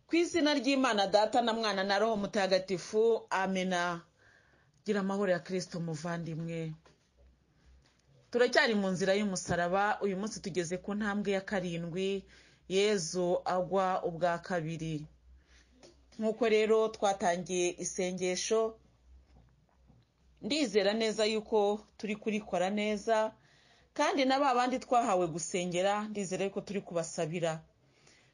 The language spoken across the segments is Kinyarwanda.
ku izina ry'imana data na mwana na roho mutagatifu amena gira amahoro ya kirisito muvandimwe turacyari mu nzira y'umusaraba uyu munsi tugeze ku ntambwe ya karindwi yezu agwa ubwa kabiri nk'uko rero twatangiye isengesho ndizera neza yuko turi kurikora neza kandi na ba bandi twahawe gusengera ndizera yuko turi kubasabira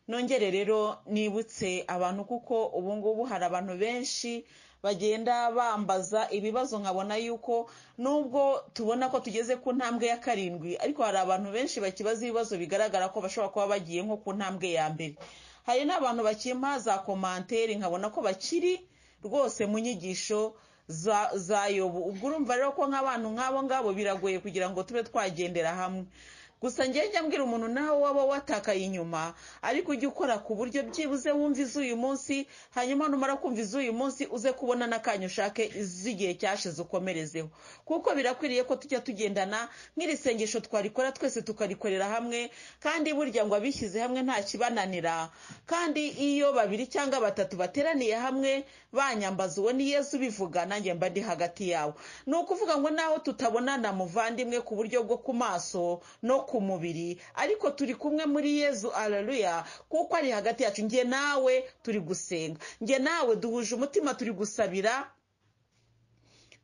nongere rero nibutse abantu kuko ubu ngubu hari abantu benshi bagenda bambaza ibibazo nkabona yuko nubwo tubona ko tugeze ku ntambwe ya karindwi ariko hari abantu benshi bakibaza ibibazo bigaragara ko bashobora kuba bagiye nko ku ntambwe ya mbere hari n'abantu bakimpa za komantere nkabona ko bakiri rwose mu nyigisho za yobu ubwo urumva rero ko nk'abantu nk'abo ngabo biragoye kugira ngo tube twagendera hamwe gusa ngenge mbwira umuntu nawe waba watakaye inyuma ariko ujye ukora ku buryo byibuze wumva iz'uyu munsi hanyuma numara kumva iz'uyu munsi uze kubona n'akanya ushake iz'igihe cyashize ukomerezeho kuko birakwiriye ko tujya tugendana nk'iri sengesho twarikora twese tukarikorera hamwe kandi burya ngo abishyize hamwe nta kibananira kandi iyo babiri cyangwa batatu bateraniye hamwe banyambaza uwo ni yesu ubivuga nanjye mba ndi hagati yawo ni ukuvuga ngo naho tutabonana muvandimwe ku buryo bwo ku maso no ku mubiri ariko turi kumwe muri yezu araruya kuko ari hagati yacu njye nawe turi gusenga njye nawe duhuje umutima turi gusabira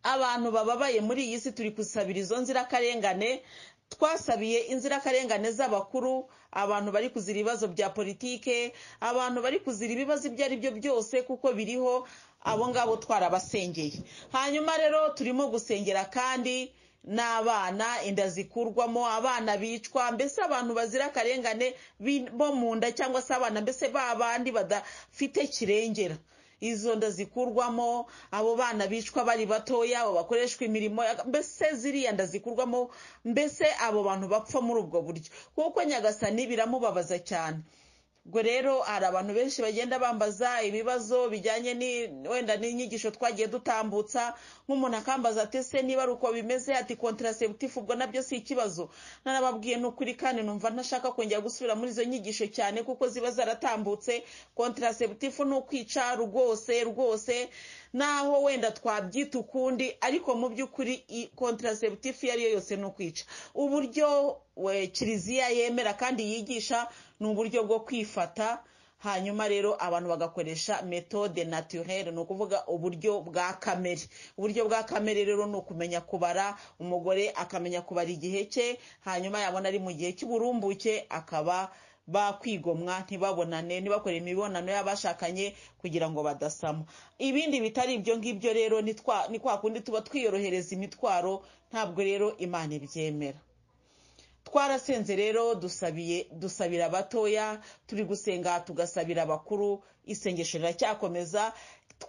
abantu bababaye muri iyi si turi gusabira izo nzirakarengane twasabiye inzirakarengane z'abakuru abantu bari kuzira ibibazo bya politike abantu bari kuzira ibibazo ibyo ari byo byose kuko biriho abo ngabo twarabasengeye hanyuma rero turimo gusengera kandi n'abana inda zikurwamo abana bicwa mbese abantu bazira akarengane bo mu nda cyangwa se abana mbese ba bandi badafite kirengera izo nda zikurwamo abo bana bicwa bari batoya abo bakoreshwa imirimo mbese ziriya nda zikurwamo mbese abo bantu bapfa muri ubwo buryo kuko nyagasani biramubabaza cyane ubwo rero hari abantu benshi bagenda bambaza ibibazo bijyanye wenda n'inyigisho twagiye dutambutsa nk'umuntu akambaza ati se niba ari uko bimeze ati kontraseptifu ubwo nabyo si ikibazo narababwiye ni ukuri kandi numva ntashaka kongera gusubira muri izo nyigisho cyane kuko ziba zaratambutse kontraseptifu ni ukwica rwose rwose naho wenda twabyita ukundi ariko mu by'ukuri kontraseptifu iyo ari yo yose ni ukwica uburyo kiliziya yemera kandi yigisha ni uburyo bwo kwifata hanyuma rero abantu bagakoresha metode naturelle ni ukuvuga uburyo bwa kamere uburyo bwa kamere rero ni ukumenya kubara umugore akamenya kubara igihe cye hanyuma yabona ari mu gihe cy'uburumbuke akaba bakwigomwa ntibabonane ntibakore imibonano y'abashakanye kugira ngo badasama ibindi bitari ibyo ngibyo rero ni kwa kundi tuba twiyorohereza imitwaro ntabwo rero imana ibyemera twarasenze rero dusabiye dusabira abatoya turi gusenga tugasabira abakuru isengesho riracyakomeza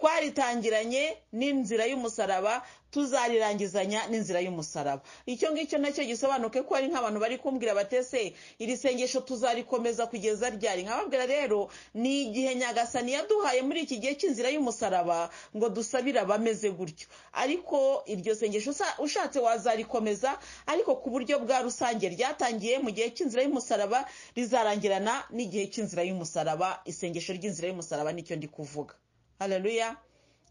twaritangiranye n'inzira y'umusaraba tuzarirangizanya n'inzira y'umusaraba icyo ngicyo nacyo gisobanuke ko hari nk'abantu bari kumbwira batese iri sengesho tuzarikomeza kugeza ryari nkababwira rero ni igihe nyagasani yaduhaye muri iki gihe cy'inzira y'umusaraba ngo dusabire abameze gutyo ariko iryo sengesho ushatse wazarikomeza ariko ku buryo bwa rusange ryatangiye mu gihe cy'inzira y'umusaraba rizarangirana n'igihe cy'inzira y'umusaraba isengesho ry'inzira y'umusaraba nicyo ndi kuvuga hararuya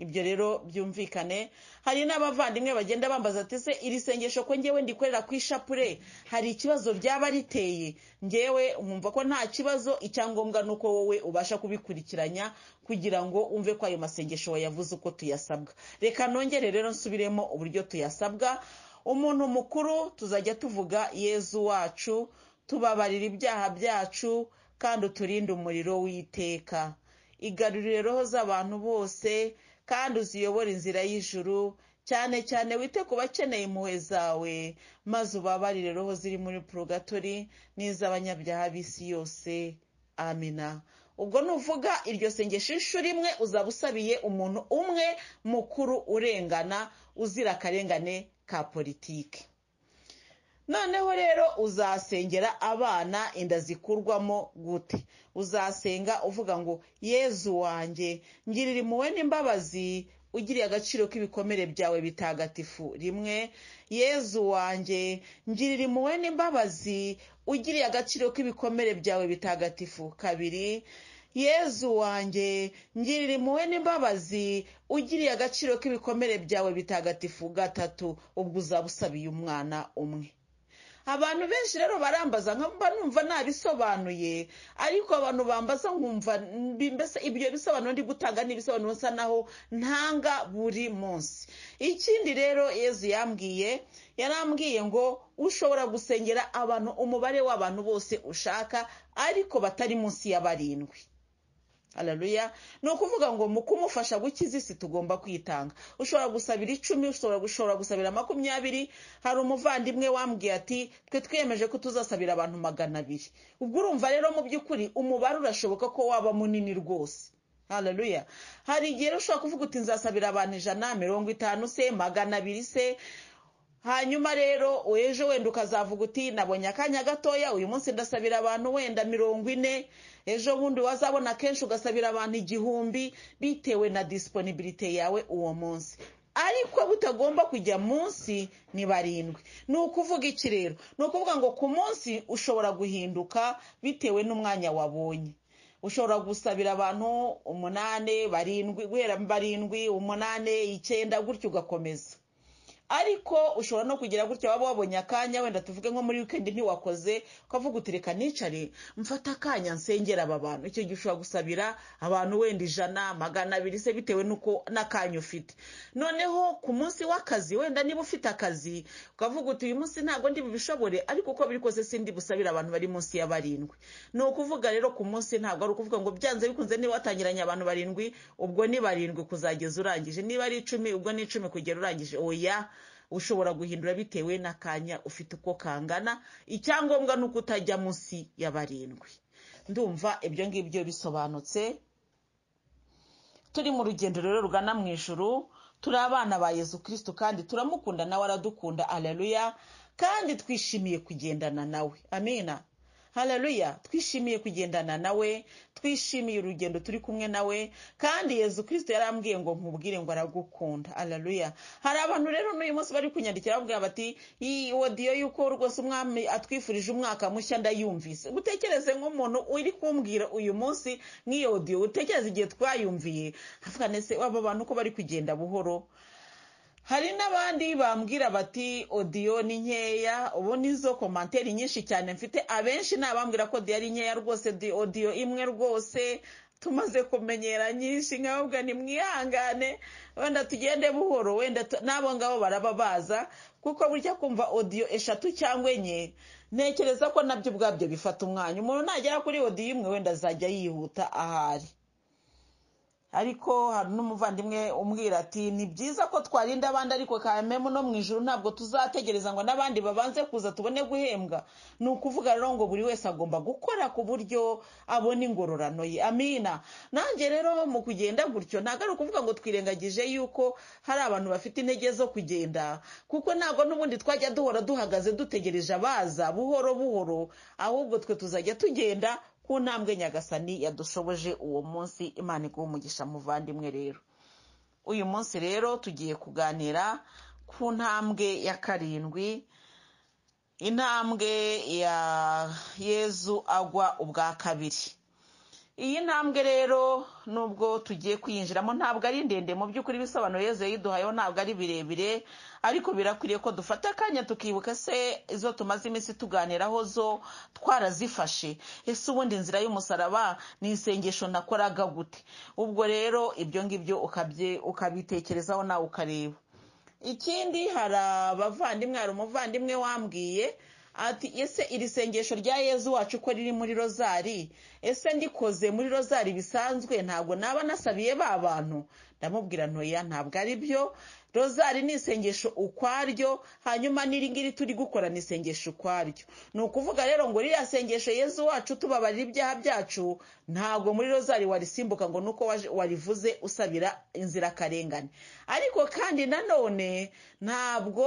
ibyo rero byumvikane hari n'abavandimwe bagenda bambaza ati se iri sengesho ko ngewe ndikorera ku ishapure hari ikibazo ryaba riteye ngewe nkumva ko nta kibazo icyangombwa ni uko wowe ubasha kubikurikiranya kugira ngo umve ko ayo masengesho wayavuze uko tuyasabwa reka nongere rero nsubiremo uburyo tuyasabwa umuntu mukuru tuzajya tuvuga yezu wacu tubabarira ibyaha byacu kandi uturinde umuriro w'iteka igarurire roho z'abantu bose kandi uziyobore inzira y'ijuru cyane cyane wite ku bakeneye impuhwe zawe maze ubabarire roho ziri muri purogatori n'iz'abanyabyaha b'isi yose amina ubwo nuvuga iryo sengesho inshuro imwe uzaba usabiye umuntu umwe mukuru urengana uzira akarengane ka politiki noneho rero uzasengera abana inda zikurwamo gute uzasenga uvuga ngo yezu wanjye ngirira impuhwe n'imbabazi ugiriye agaciro k'ibikomere byawe bitagatifu rimwe yezu wanjye ngirira impuhwe n'imbabazi ugiriye agaciro k'ibikomere byawe bitagatifu kabiri yezu wanjye ngirira impuhwe n'imbabazi ugiriye agaciro k'ibikomere byawe bitagatifu gatatu ubwo uzaba usabiye umwana umwe abantu benshi rero barambaza nkamva numva nabisobanuye ariko abantu bambaza nkumva mbese ibyo bisobanuro ndi gutanga ni ibisobanuro nsa naho ntanga buri munsi ikindi rero yezu yambwiye yarambwiye ngo ushobora gusengera abantu umubare w'abantu bose ushaka ariko batari munsi ya barindwi hararuya ni ukuvuga ngo mu kumufasha gukiza isi tugomba kwitanga ushobora gusabira icumi ushobora gusabira makumyabiri hari umuvandimwe wambwiye ati twe twiyemeje ko tuzasabira abantu magana abiri ubwo urumva rero mu by'ukuri umubare urashoboka ko waba munini rwose hararuya hari igihe ushobora kuvuga uti nzasabira abantu ijana mirongo itanu se magana abiri se hanyuma rero ejo wenda ukazavuga uti nabonye akanya gatoya uyu munsi ndasabira abantu wenda mirongo ine ejo bundi wazabona kenshi ugasabira abantu igihumbi bitewe na disiponibirite yawe uwo munsi ariko butagomba kujya munsi ni barindwi ni ukuvuga iki rero ni ukuvuga ngo ku munsi ushobora guhinduka bitewe n'umwanya wabonye ushobora gusabira abantu umunani barindwi guhera barindwi umunani icyenda gutyo ugakomeza ariko ushobora no kugira gutya waba wabonye akanya wenda tuvuge nko muri wikendi ntiwakoze ukavuga uti reka nicare mfata akanya nsengera aba bantu icyo gihe ushobora gusabira abantu wenda ijana magana abiri se bitewe n'uko n'akanya ufite noneho ku munsi w'akazi wenda niba ufite akazi ukavuga uti uyu munsi ntabwo ndi bubishobore ariko uko biri kose sindi busabire abantu bari munsi ya barindwi ni ukuvuga rero ku munsi ntabwo ari ukuvuga ngo byanze bikunze niba watangiranye abantu barindwi ubwo ni barindwi kuzageza urangije niba ari icumi ubwo ni icumi kugera urangije oya ushobora guhindura bitewe n'akanya ufite uko kangana icyangombwa ni uko utajya munsi ya barindwi ndumva ibyo ngibyo bisobanutse turi mu rugendo rero rugana mu ijuru turi abana ba yezu kirisitu kandi turamukunda nawe aradukunda areruya kandi twishimiye kugendana nawe amina hararuya twishimiye kugendana nawe twishimiye urugendo turi kumwe nawe kandi yezu kirisite yarambwiye ngo nkubwire ngo aragukunda hararuya hari abantu rero n'uyu munsi bari kunyandikira bavuga bati iwo diyo yuko rwose umwami atwifurije umwaka mushya ndayumvise utekereze nk'umuntu uri kumbwira uyu munsi nk'iyo diyo utekereze igihe twayumviye havuga ndetse aba bantu ko bari kugenda buhoro hari n'abandi bambwira bati odiyo ni nkeya ubu nizo komantere nyinshi cyane mfite abenshi ni abambwira ko odiyo ari nkeya rwose odiyo imwe rwose tumaze kumenyera nyinshi nkababwa ni mwihangane wenda tugende buhoro wenda n'abo ngabo baraba baza kuko burya kumva odiyo eshatu cyangwa enye ntekereza ko nabyo ubwabyo bifata umwanya umuntu nagera kuri odiyo imwe wenda azajya yihuta ahari ariko hari n'umuvandimwe umbwira ati ni byiza ko twarinda abandi ariko kamemu no mu ijoro ntabwo tuzategereza ngo n'abandi babanze kuza tubone guhembwa ni ukuvuga rero ngo buri wese agomba gukora ku buryo abona ingororano ye amina nanjye rero mu kugenda gutyo ntabwo ari ukuvuga ngo twirengagije yuko hari abantu bafite intege zo kugenda kuko ntabwo n'ubundi twajya duhora duhagaze dutegereje abaza buhoro buhoro ahubwo twe tuzajya tugenda ku ntambwe nyagasani yadushoboje uwo munsi imana iguha umugisha muvandimwe rero uyu munsi rero tugiye kuganira ku ntambwe ya karindwi intambwe ya yezu agwa ubwa kabiri iyi ntambwe rero nubwo tugiye kuyinjiramo ntabwo ari ndende mu by'ukuri ibisobanuro yezu yayiduhayeho ntabwo ari birebire ariko birakwiriye ko dufata akanya tukibuka se izo tumaze iminsi tuganiraho zo twarazifashe ese ubundi inzira y'umusaraba ni isengesho nakoraga gute ubwo rero ibyo ngibyo ukabitekerezaho nawe ukareba ikindi hari abavandimwe hari umuvandimwe wambwiye ati ese iri sengesho rya yezu wacu uko riri muri rozari ese ndikoze muri rozari bisanzwe ntabwo naba nasabiye ba bantu ndamubwira ntoya ntabwo ari byo rozari ni isengesho ukwaryo hanyuma n'iringiri turi gukora ni isengesho ukwaryo ni ukuvuga rero ngo ririya sengesho yezu wacu tubabarira ibyaha byacu ntabwo muri rozari warisimbuka ngo nuko warivuze usabira inzirakarengane ariko kandi nanone ntabwo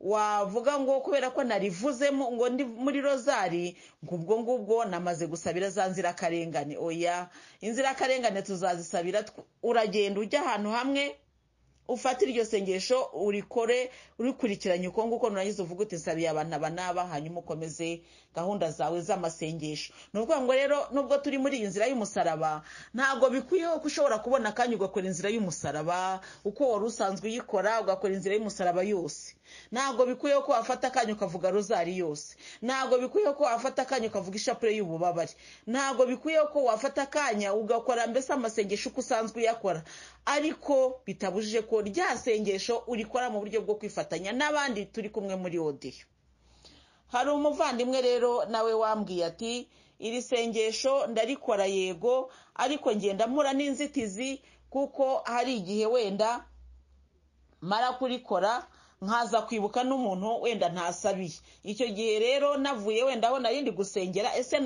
wavuga ngo kubera ko narivuzemo ngo ndi muri rozari ngo ubwo ngubwo namaze gusabira za nzirakarengane oya inzirakarengane tuzazisabira uragenda ujya ahantu hamwe ufate iryo sengesho urikore urikurikiranye uko nguko nurangiza uvuge uti nsabiye abantu aba n'aba hanyuma ukomeze gahunda zawe z'amasengesho ni ukuvuga ngo rero nubwo turi muri iyi nzira y'umusaraba ntabwo bikwiyeho ko ushobora kubona akanya ugakora inzira y'umusaraba uko wari usanzwe uyikora ugakora inzira y'umusaraba yose ntabwo bikwiyeho ko wafata akanya ukavuga rozari yose ntabwo bikwiyeho ko wafata akanya ukavuga ishapure y'ububabare ntabwo bikwiyeho ko wafata akanya ugakora mbese amasengesho uko usanzwe uyakora ariko bitabujije ko rya sengesho urikora mu buryo bwo kwifatanya n'abandi turi kumwe muri odiyo hari umuvandimwe rero nawe wambwiye ati iri sengesho ndarikora yego ariko ngenda mpura n'inzitizi kuko hari igihe wenda mara kurikora nkaza kwibuka n'umuntu wenda ntasabiye icyo gihe rero navuye wenda aho nari ndi gusengera ese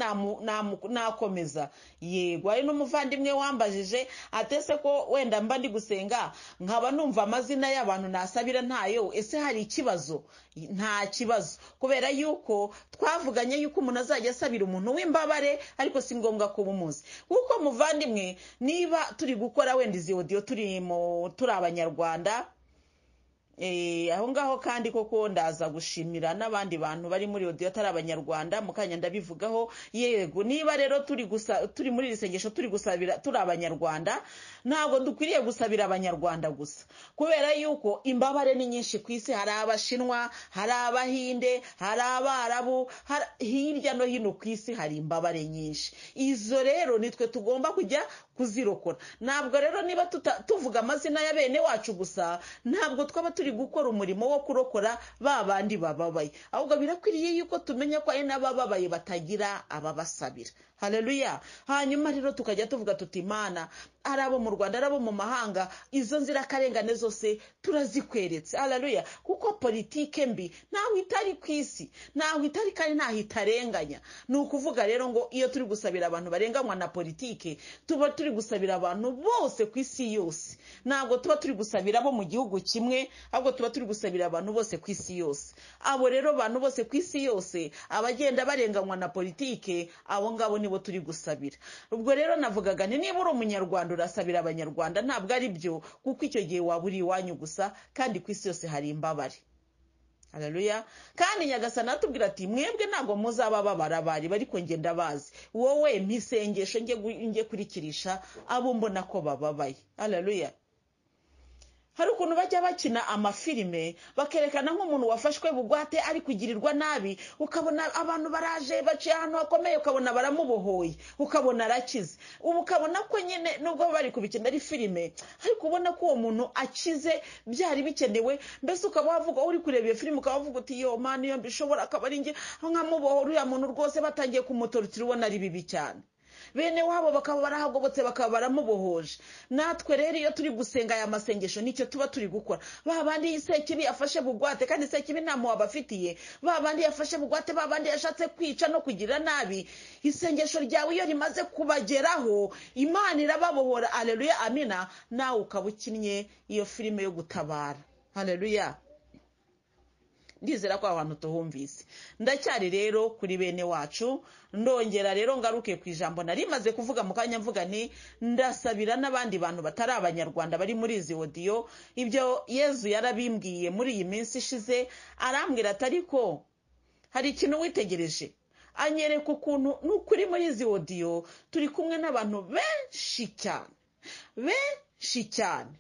nakomeza yego hari n'umuvandimwe wambajije atese ko wenda mba ndi gusenga nkaba numva amazina y'abantu nasabira ntayo ese hari ikibazo nta kibazo kubera yuko twavuganye yuko umuntu azajya asabira umuntu w'imbabare ariko si ngombwa kuba umuzi kuko muvandimwe niba turi gukora wenda izi odiyo turi abanyarwanda aho ngaho kandi koko ndaza gushimira n'abandi bantu bari muri odiyo atari abanyarwanda mu kanya ndabivugaho yego niba rero turi gusa turi muri iri sengesho turi gusabira turi abanyarwanda ntabwo dukwiriye gusabira abanyarwanda gusa kubera yuko imbabare ni nyinshi ku isi hari abashinwa hari abahinde hari abarabu hirya no hino ku isi hari imbabare nyinshi izo rero nitwe tugomba kujya kuzirokora ntabwo rero niba tuvuga amazina ya bene wacu gusa ntabwo twaba turi gukora umurimo wo kurokora ba bandi bababaye ahubwo birakwiriye yuko tumenya ko ari n'abababaye batagira ababasabira hareruya hanyuma rero tukajya tuvuga tuti imana ari abo mu rwanda ari abo mu mahanga izo nzirakarengane zose turazikweretse hareruya kuko politike mbi ntaho itari ku isi ntaho itari kandi ntaho itarenganya ni ukuvuga rero ngo iyo turi gusabira abantu barenganywa na politike tuba turi gusabira abantu bose ku isi yose ntabwo tuba turi gusabira abo mu gihugu kimwe ahubwo tuba turi gusabira abantu bose ku isi yose abo rero abantu bose ku isi yose abagenda barenganywa na politike abo ngabo nibo turi gusabira ubwo rero navugaga nti niba uri umunyarwanda urasabira abanyarwanda ntabwo ari byo kuko icyo gihe waba uri iwanyu gusa kandi ku isi yose hari imbabare hararuya kandi nyagasana atubwira ati mwebwe ntabwo muzaba babara bari bari kongenda bazi wowe mpisengesho njye kurikirisha abo mbona ko bababaye hararuya hari ukuntu bajya bakina amafilime bakerekana nk'umuntu wafashwe bugwate ari kugirirwa nabi ukabona abantu baraje baciye ahantu hakomeye ukabona baramubohoye ukabona arakize ubu ukabona ko nyine nubwo bari kubikina ari filime ariko ubona ko uwo muntu akize byari bikenewe mbese ukaba wavuga uri kureba iyo filime ukaba wavuga uti yo mpano iyo mbishobora akaba ari njye nkamubohora uriya muntu rwose batangiye kumutorotira ubona ari bibi cyane bene wabo bakaba barahagobotse bakaba baramubohoje natwe rero iyo turi gusenga aya masengesho nicyo tuba turi gukora ba bandi isekibi yafashe bugwate kandi isekibi nta muntu wabafitiye ba bandi yafashe bugwate ba bandi yashatse kwica no kugira nabi isengesho ryawe iyo rimaze kubageraho imana irababohora areruya amina nawe ukaba ukinnye iyo filime yo gutabara areruya ndizera ko ahantu tuhumvise ndacyari rero kuri bene wacu ndongera rero ngaruke ku ijambo nari rimaze kuvuga mu kanya mvuga nti ndasabira n'abandi bantu batari abanyarwanda bari muri izi odiyo ibyo yezu yarabimbwiye muri iyi minsi ishize arambwira atari ko hari ikintu witegereje anyereka ukuntu n'ukuri muri izi odiyo turi kumwe n'abantu benshi cyane benshi cyane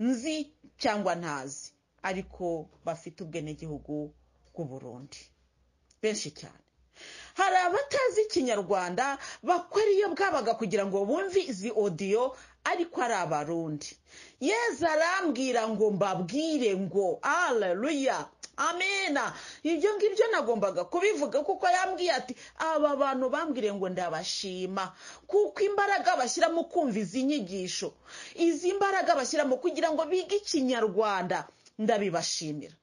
nzi cyangwa ntazi ariko bafite ubwenegihugu bw'u Burundi benshi cyane hari abatazi ikinyarwanda bakora iyo bwabaga kugira ngo bumve izi odiyo ariko ari abarundi yeza arambwira ngo mbabwire ngo aleluya amena ibyo ngibyo nagombaga kubivuga kuko yambwiye ati aba bantu bambwire ngo ndabashima kuko imbaraga bashyira mu kumva izi nyigisho izi mbaraga bashyira mu kugira ngo bige ikinyarwanda ndabibashimira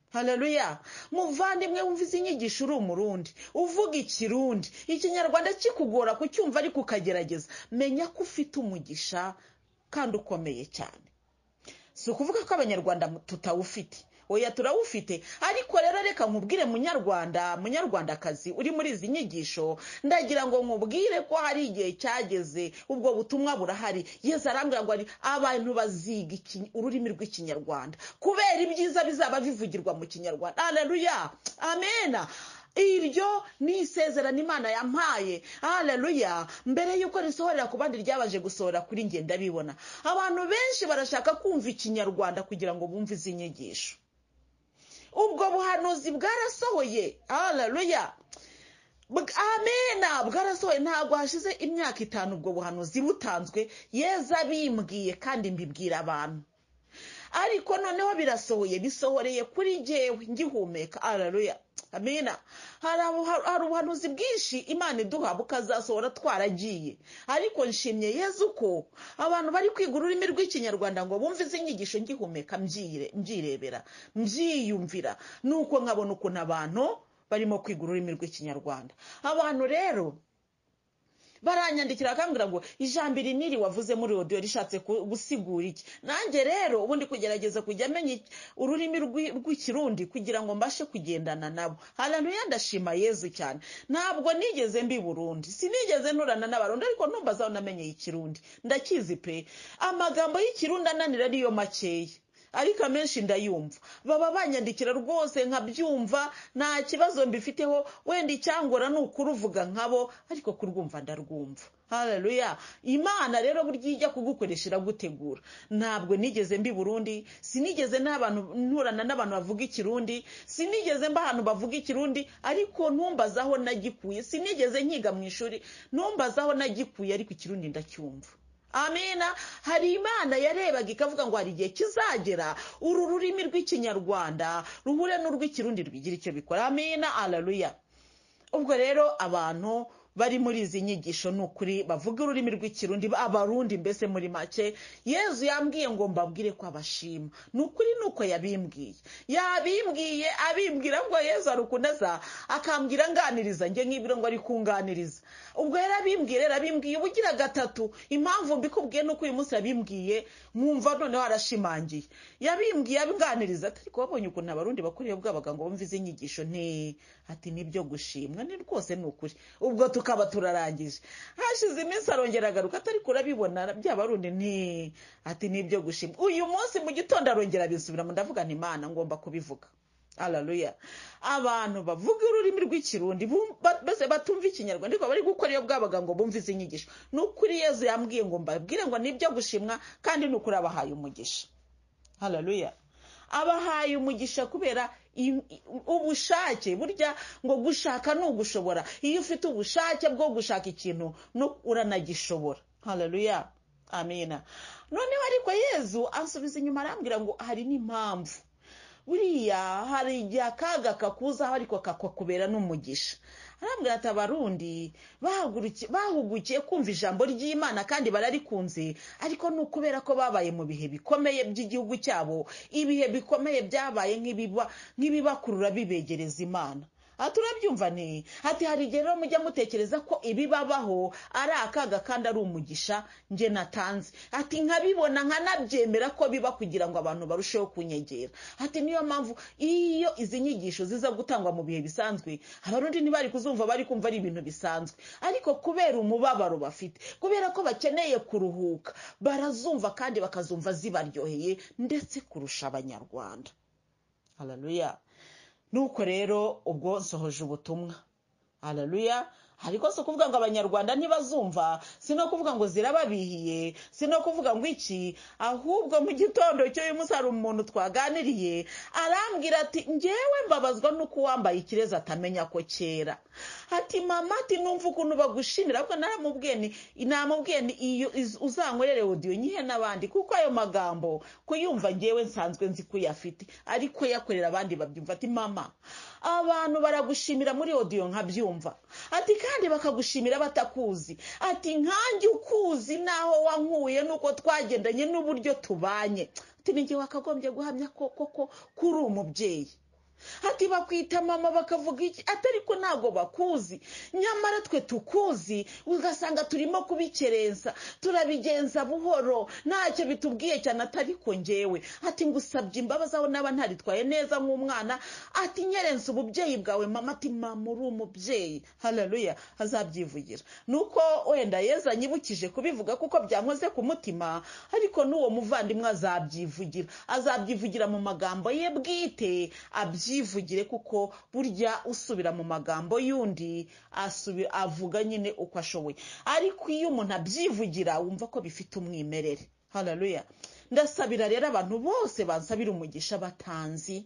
hararuya muvandimwe wumva izi nyigisho uri umurundi uvuga ikirundi ikinyarwanda kikugora kucyumva ariko ukagerageza menya ko ufite umugisha kandi ukomeye cyane si ukuvuga ko abanyarwanda tutawufite oya turawufite ariko rero reka nkubwire munyarwanda munyarwandakazi uri muri izi nyigisho ndagira ngo nkubwire ko hari igihe cyageze ubwo butumwa burahari yeza arambwira ngo ari abantu baziga iki- ururimi rw'ikinyarwanda kubera ibyiza bizaba bivugirwa mu kinyarwanda aleluya amena iryo ni isezerano imana yampaye haleluya mbere y'uko risohorera ku bandi ryabanje gusohora kuri njye ndabibona abantu benshi barashaka kumva ikinyarwanda kugira ngo bumve izi nyigisho ubwo buhanuzi bwarasohoye haleluya Bw- amena bwarasohoye ntabwo hashize imyaka itanu ubwo buhanuzi butanzwe yeza bimbwiye kandi mbibwira abantu ariko noneho birasohoye bisohoreye kuri jyewe ngihumeka araruya amina hari abu- hari- hari ubuhanuzi bwinshi imana iduha bukazasohora twaragiye ariko nshimye yezu ko abantu bari kwiga ururimi rw'ikinyarwanda ngo bumve izi nyigisho ngihumeka mbyire- mbyirebera mbyiyumvira nuko nkabona ukuntu abantu barimo kwiga ururimi rw'ikinyarwanda abantu rero baranyandikira bakambwira ngo ijambo iri n'iri wavuze muri odiyo rishatse ku- gusigura iki nanjye rero ubundi kugerageza kujya amenya iki- ururimi rw'i- rw'ikirundi kugira ngo mbashe kugendana nabo hantu ndashima yezu cyane ntabwo nigeze mbi burundi sinigeze nturana n'abarundi ariko numva zaho namenyeye ikirundi ndakizi pe amagambo y'ikirundi ananira niyo makeya ariko amenshi ndayumva baba banyandikira rwose nkabyumva nta kibazo mbifiteho wenda icyangora ni ukuruvuga nkabo ariko kurwumva ndarwumva haleluya imana rero burya ijya kugukoresha iragutegura ntabwo nigeze mbi burundi sinigeze n'abantu nturana n'abantu bavuga ikirundi sinigeze mba ahantu bavuga ikirundi ariko ntumbazaho nagikuye sinigeze nkiga mu ishuri ntumbazaho nagikuye ariko ikirundi ndacyumva amina hari imana yarebaga ikavuga ngo hari igihe kizagera uru rurimi rw'ikinyarwanda ruhure n'urw'ikirundi rwigira icyo bikora amina araruya ubwo rero abantu bari muri izi nyigisho ni ukuri bavuga ururimi rw'ikirundi abarundi mbese muri make yezu yambwiye ngo mbabwire ko abashima ni ukuri ni uko yabimbwiye yabimbwiye abimbwira ngo yezu ari ukunaza akambwira anganiriza njye nk'ibiro ngo ari kunganiriza ubwo rero abimbwiye rero abimbwiye uba ugira gatatu impamvu mbikubwiye ni uko uyu munsi yabimbwiye mwumva noneho arashimangiye yabimbwiye abwaniriza ati ariko babonye ukuntu abarundi bakorewe bwabaga ngo bumve izi nyigisho nti ati nibyo gushimwa ni rwose ni ukuri ubwo tukaba turarangije hashize iminsi arongera agaruka atari kurabibona bya barundi nti ati nibyo gushimwa uyu munsi mu gitondo arongera bisubiramo ndavuga nti imana ngomba kubivuga Hallelujah. abantu bavuga ururimi rw'ikirundi bum- ba- bose batumva ikinyarwanda ariko bari gukora iyo bwabaga ngo bumve izi nyigisho ni ukuri yezu yambwiye ngo mbabwire ngo nibyo gushimwa kandi ni ukuri abahaye umugisha hararuya abahaye umugisha kubera im- i- ubushake burya ngo gushaka ni ugushobora iyo ufite ubushake bwo gushaka ikintu no uranagishobora hararuya amina noneho ariko yezu ansubiza inyuma arambwira ngo hari n'impamvu buriya hari igihe akaga kakuzaho ariko kakakubera n'umugisha arambwira ati abarundi bahaguruki- bahugukiye kumva ijambo ry'imana kandi bararikunze ariko ni ukubera ko babaye mu bihe bikomeye by'igihugu cyabo ibihe bikomeye byabaye nk'ibiba- nk'ibibakurura bibegereza imana aha turabyumva ni ati hari igihe rero mujya mutekereza ko ibibabaho ari akaga kandi ari umugisha njye natanze ati nkabibona nkanabyemera ko biba kugira ngo abantu barusheho kunyegera ati niyo mpamvu iyo izi nyigisho ziza gutangwa mu bihe bisanzwe abarundi ntibari kuzumva bari kumva ari ibintu bisanzwe ariko kubera umubabaro bafite kubera ko bakeneye kuruhuka barazumva kandi bakazumva zibaryoheye ndetse kurusha abanyarwanda hararuya nuko rero ubwo nsohoje ubutumwa hararuya ariko si ukuvuga ngo abanyarwanda ntibazumva si no kuvuga ngo zirababihiye si no kuvuga ngo iki ahubwo mu gitondo cy'uyu munsi hari umuntu twaganiriye arambwira ati ngewe mbabazwa n'uko uwambaye ikirezi atamenya ko kera ati mama ati numva ukuntu bagushimira kuko naramubwiye ni namubwiye ni iyo iz- uzankorere odiyo nyihe n'abandi kuko ayo magambo kuyumva ngewe nsanzwe nzi ko uyafite ariko yakorera abandi babyumva ati mama abantu baragushimira muri odiyo nkabyumva ati kandi bakagushimira batakuzi ati nkanjye ukuzi n'aho wankuye nuko twagendanye n'uburyo tubanye ati ni njye wakagombye guhamya ko koko ko uri umubyeyi ati bakwita mama bakavuga iki atari ko ntabwo bakuzi nyamara twe tukuzi ugasanga turimo kubikerensa turabigenza buhoro ntacyo bitubwiye cyane atari ko njyewe ati ngusabye imbabazi aho naba ntaritwaye neza nk'umwana ati nyerense ububyeyi bwawe mama ati mama uri umubyeyi hararuya azabyivugira ni uko wenda yeza anyibukije kubivuga kuko byankoze ku mutima ariko n'uwo muvandimwe azabyivugira azabyivugira mu magambo ye bwite abyivugire kuko burya usubira mu magambo y'undi asubi- avuga nyine uko ashoboye ariko iyo umuntu abyivugira wumva ko bifite umwimerere hararuya ndasabira rero abantu bose bansabira umugisha batanzi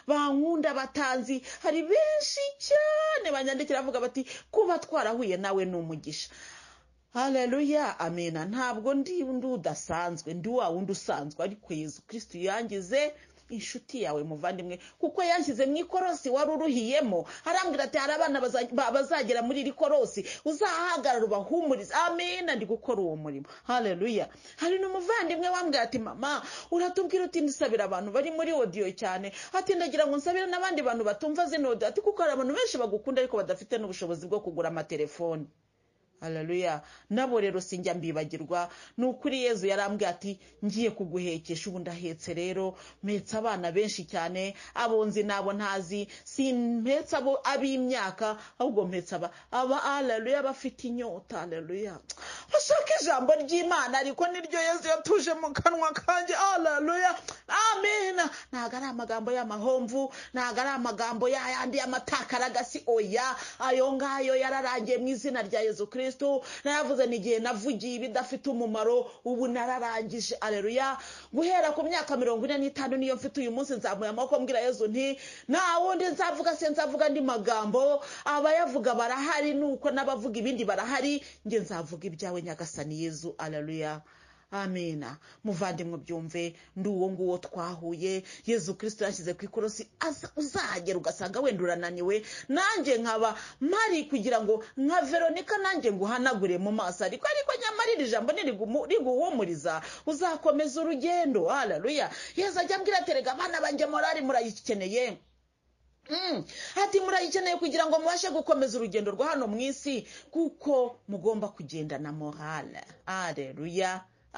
bankunda batanzi hari benshi cyane banyandikira bavuga bati kuba twarahuye nawe ni umugisha haleluya amena ntabwo ndi undi udasanzwe ndi wa wundi usanzwe ariko yezu kirisitu yangize inshuti yawe muvandimwe kuko yanshyize mu ikorosi wari uruhiyemo arambwira ati hari abana baza- ba- bazagera muri iri korosi uzahagarara ubahumurize amena ndi gukora uwo murimo haleluya hari n'umuvandimwe wambwira ati mama uratubwira uti ndisabira abantu bari muri odiyo cyane ati ndagira ngo nsabire n'abandi bantu batumva zino odiyo ati kuko hari abantu benshi bagukunda ariko badafite n'ubushobozi bwo kugura amatelefoni haleluya nabo rero sinjya mbibagirwa ni ukuri yezu yarambwiye ati ngiye kuguhekesha ubu ndahetse rero mpetse abana benshi cyane abonzi n'abo ntazi simpetse abo ab'imyaka ahubwo mpetse aba aba haleluya bafite inyota haleluya bashaka ijambo ry'imana ariko niryo yezu yatuje mu kanwa kanjye haleluya amen ntabwo ari amagambo y'amahomvu ntabwo ari amagambo ya yandi y'amatakaragasi oya ayo ngayo yararangiye mu izina rya yezu kristo naravuze ni igihe navugiye ibidafite umumaro ubu nararangije aleluya guhera ku myaka mirongo ine n'itanu niyo mfite uyu munsi nzamuye amaboko mbwira yezu nti nta wundi nzavuga se nzavuga andi magambo abayavuga barahari nuko n'abavuga ibindi barahari njye nzavuga ibyawe nyagasani yezu aleluya amena muvandimwe byumve ndi uwo nguwo twahuye yezu kirisito yashyize ku ikorosi aza- uzahagera ugasanga wenda urananiwe nanjye nkaba mari kugira ngo nka veronika nanjye nguhanagure mu maso ariko ariko nyamara iri jambo nirigumu- riguhumuriza uzakomeza urugendo hararuya yezu ajya ambwira ati rega abana banjye morari murayikeneye Mm. ati murayikeneye kugira ngo mubashe gukomeza urugendo rwa hano mu isi kuko mugomba kugendana morale areruya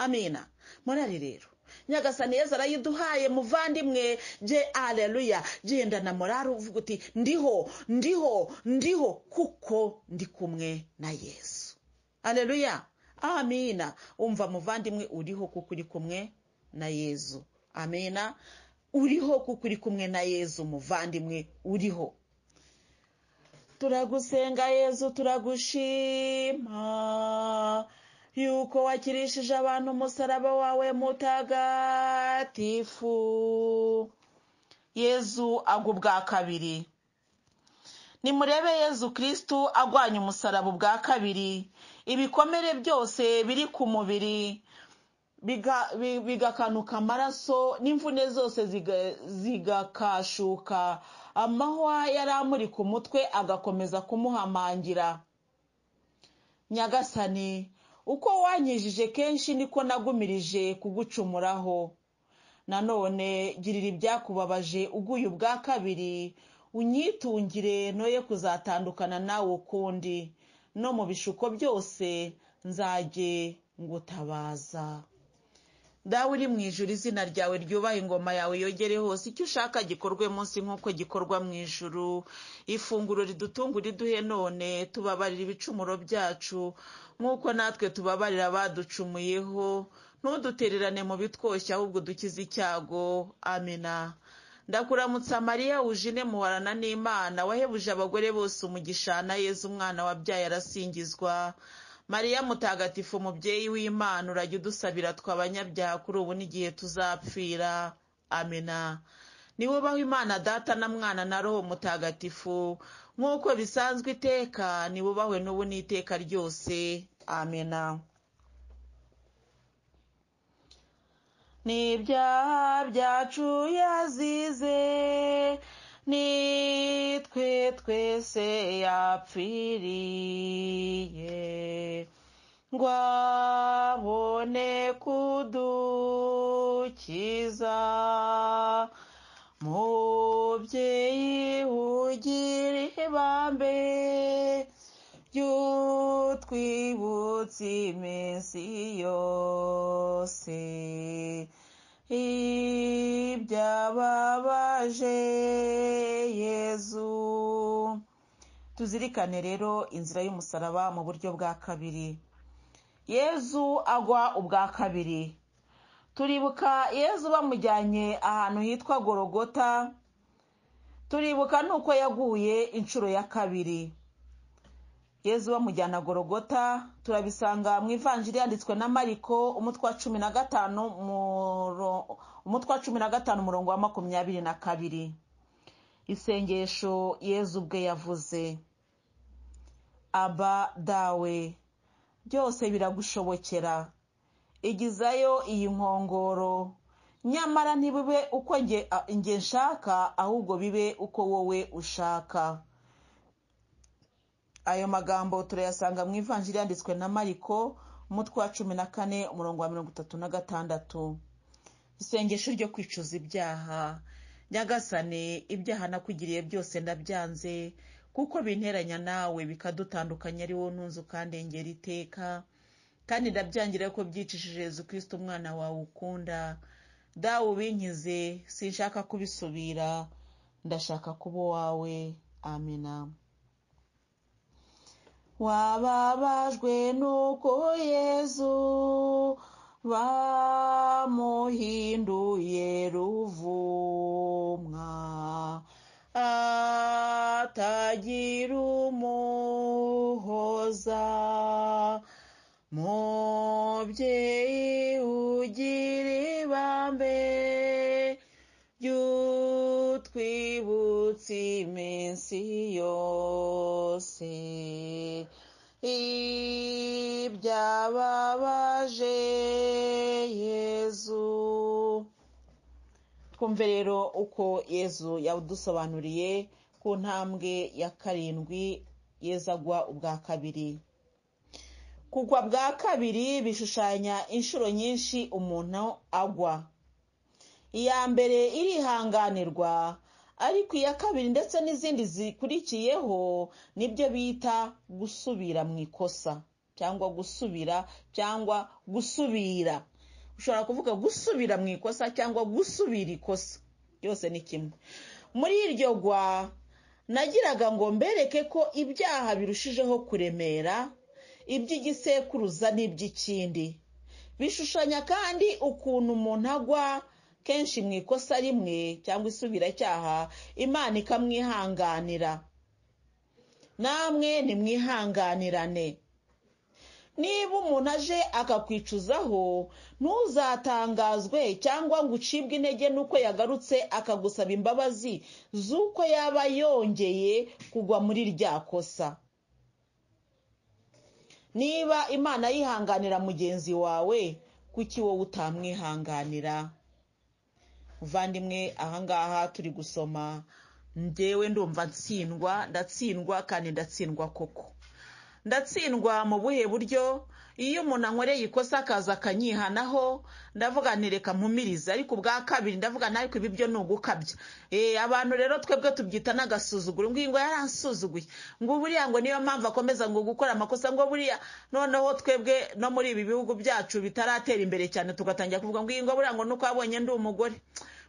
amina morale rero nyagasani yezu arayiduhaye muvandimwe je areruya gendana morale uvuga uti ndiho ndiho ndiho kuko ndi kumwe na yesu areruya amina umva muvandimwe uriho kuko uri kumwe na yezu amena uriho kuko uri kumwe na yezu muvandimwe uriho turagusenga yezu turagushima yuko wakirishije abantu umusaraba wawe mutagatifu yezu agwa ubwa kabiri nimurebe yezu kirisitu agwanya umusaraba ubwa kabiri ibikomere byose biri ku mubiri biga- bi- bigakanuka amaraso n'imvune zose ziga- zigakashuka amahwa yari amuri ku mutwe agakomeza kumuhamangira nyagasani uko wanyijije kenshi niko nagumirije kugucumuraho nanone girira ibyakubabaje uguye ubwa kabiri unyitungire noye kuzatandukana nawe ukundi no mu bishuko byose nzajye ngutabaza dawe uri mu ijuru izina ryawe ryubaha ingoma yawe yogere hose icyo ushaka gikorwe munsi nk'uko gikorwa mu ijuru ifunguro ridutunga uriduhe none tubabarira ibicumuro byacu nk'uko natwe tubabarira abaducumuyeho ntudutererane mu bitwoshya ahubwo dukize icyago amena ndakuramutsa mariya wujine muhorana n'imana wahebuje abagore bose umugisha na yezu umwana wabyaye arasingizwa mariya mutagatifu umubyeyi w'imana urajya udusabira twe abanyabyaha kuri ubu n'igihe tuzapfira amena niwubaho imana data na mwana na roho mutagatifu nk'uko bisanzwe iteka niwubahwe n'ubu n'iteka ryose amena n'ibyaha byacu yazize nitwe twese yapfiriye ngo abone kudukiza mu mubyeyi ugira ihebambe ry'utwibutse iminsi yose ibyababaje yezu tuzirikane rero inzira y'umusaraba mu buryo bwa kabiri yezu agwa ubwa kabiri turibuka yezu bamujyanye ahantu hitwa gorogota turibuka nuko yaguye inshuro ya kabiri yezu bamujyana gorogota turabisanga mu ivanjiri yanditswe na mariko umutwa cumi na gatanu umutwa cumi na gatanu umurongo wa makumyabiri na kabiri isengesho yezu ubwe yavuze aba dawe byose biragushobokera igizayo iyi nkongoro nyamara ntibibe uko nge nshaka ahubwo bibe uko wowe ushaka ayo magambo turayasanga mu ivanjiri yanditswe na mariko umutwe wa cumi na kane umurongo wa mirongo itatu na gatandatu isengesho ryo kwicuza ibyaha nyagasane ibyaha nakugiriye byose ndabyanze kuko binteranya nawe bikadutandukanya ari wowe ntunze ukandengera iteka kandi ndabyangira ko byicishije yezu kirisita umwana wawe ukunda dawe ubinkize sinshaka kubisubira ndashaka kuba uwawe amina wababajwe nuko yezu bamuhinduye ruvumwa atagira umuhoza mubyeyi ugira ibambe ry'utwibutse iminsi yose ibyababaje yezu twumve rero uko yezu yadusobanuriye ku ntambwe ya karindwi yeza agwa ubwa kabiri kugwa bwa kabiri bishushanya inshuro nyinshi umuntu agwa iya mbere irihanganirwa ariko iya kabiri ndetse n'izindi zikurikiyeho nibyo bita gusubira mu ikosa cyangwa gusubira cyangwa gusubira ushobora kuvuga gusubira mu ikosa cyangwa gusubira ikosa byose ni kimwe muri iryo gwa nagiraga ngo mbereke ko ibyaha birushijeho kuremera iby'igisekuruza n'iby'ikindi bishushanya kandi ukuntu umuntu agwa kenshi mu ikosa rimwe cyangwa isubiracyaha imana ikamwihanganira namwe nimwihanganirane niba umuntu aje akakwicuzaho ntuzatangazwe cyangwa ngo ucibwe intege n'uko yagarutse akagusaba imbabazi z'uko yaba yongeye kugwa muri rya kosa niba imana yihanganira mugenzi wawe kuki wowe utamwihanganira muvandimwe ahangaha turi gusoma ngewe ndumva ntsindwa ndatsindwa kandi ndatsindwa koko ndatsindwa mu buhe buryo iyo umuntu ankoreye ikosa akaza akanyihanaho ndavuga ntireka mpumirize ariko ubwa kabiri ndavuga ariko ibi byo ni ugukabya abantu rero twebwe tubyita n'agasuzuguro ngo yaransuzuguye ngo buriya ngo niyo mpamvu akomeza ngo gukora amakosa ngo buriya noneho twebwe no muri ibi bihugu byacu bitaratera imbere cyane tugatangira kuvuga ngo buriya ngo nuko wabonye ndi umugore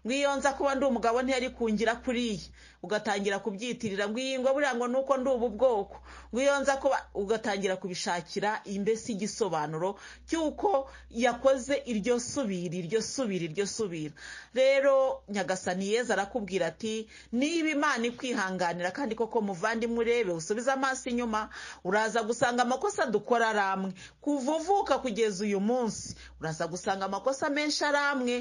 iyo nza kuba ndi umugabo ntiyari kungira kuriya ugatangira kubyitirira ngo buriya ngo nuko ndi ubu bwoko iyo nza kuba ugatangira kubishakira imbese igisobanuro cy'uko yakoze iryo subira iryo subira iryo subira rero nyagasani yeza arakubwira ati niba imana ikwihanganira kandi koko muvandimwe urebe usubize amaso inyuma uraza gusanga amakosa dukora ari amwe kuva uvuka kugeza uyu munsi uraza gusanga amakosa menshi ari amwe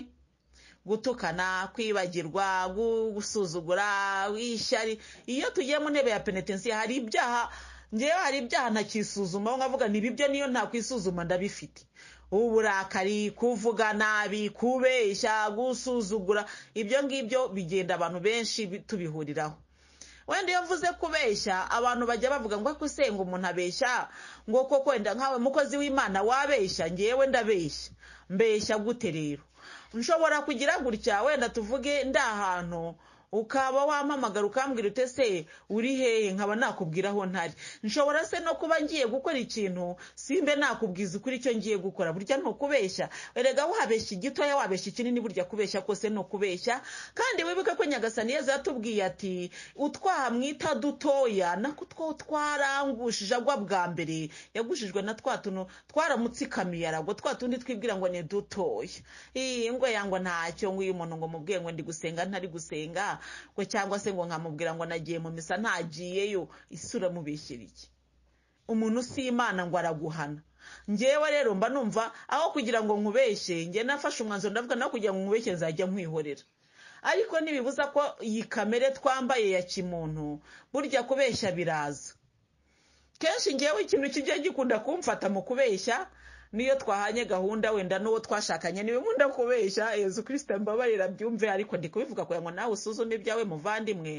gutukana kwibagirwa gusuzugura ishyari iyo tugiye mu ntebe ya penetensiya hari ibyaha ngewe hari ibyaha ntakisuzuma aho nkavuga ntibi byo niyo ntakwisuzuma ndabifite uburakari kuvuga nabi kubeshya gusuzugura ibyo ngibyo bigenda abantu benshi tubihuriraho wenda iyo mvuze kubeshya abantu bajya bavuga ngo ako ngo umuntu abeshya ngo koko wenda nkawe mukozi w'imana wabeshya ngewe ndabeshya mbeshya gute rero nshobora kugira gutya wenda tuvuge ndi ahantu ukaba wampamagara ukambwira ute se uri hehe nkaba nakubwira aho ntari nshobora se no kuba ngiye gukora ikintu simbe nakubwiza ukuri icyo ngiye gukora burya ni ukubeshya erega wahabeshya igitoya wabeshya ikinini burya kubeshya kose ni ukubeshya kandi wibuke ko nyagasani yeza yatubwiye ati utwaha mwita dutoya nako two twarangushije agwa bwa mbere yagushijwe na twa tuntu twaramutsikamiye aragwa twa tundi twibwira ngo ni dutoya iyi ngo yangwa ntacyo ngo uyu muntu ngo mubwiye ngo ndi gusenga ntari gusenga ngo cyangwa se ngo nkamubwira ngo nagiye mu misa ntagiyeyo isura mubishyira iki umuntu si imana ngo araguhana ngewe rero mba numva aho kugira ngo nkubeshye ngewe nafashe umwanzuro ndavuga nawe kugira ngo nkubeshye nzajya nkwihorera ariko ntibibuza ko iyi kamere twambaye ya kimuntu burya kubeshya biraza kenshi ngewe ikintu kijya gikunda kumfata mu kubeshya niyo twahanye gahunda wenda n'uwo twashakanye niwe nkunda kubeshya yezu kirisita mbabarira byumve ariko ndi kubivuga kugira ngo nawe usuzume ibyawe muvandimwe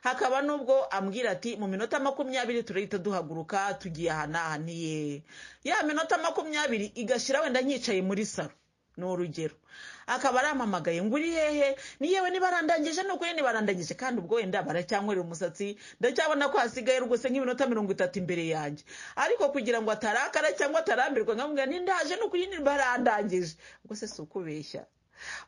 hakaba n'ubwo ambwira ati mu minota makumyabiri turahita duhaguruka tugiye ahanahaniye ya minota makumyabiri igashira wenda nyicaye muri saro ni urugero akaba arampamagaye ngo uri hehe ni yewe nibarandangije ni ukuri nibarandangije kandi ubwo wenda baracyanywera umusatsi ndacyabona ko hasigaye rwose nk'iminota mirongo itatu imbere yanjye ariko kugira ngo atarakara cyangwa atarambirwa nkamubwira nindaje ni ukuri nibarandangije ubwo se si ukubeshya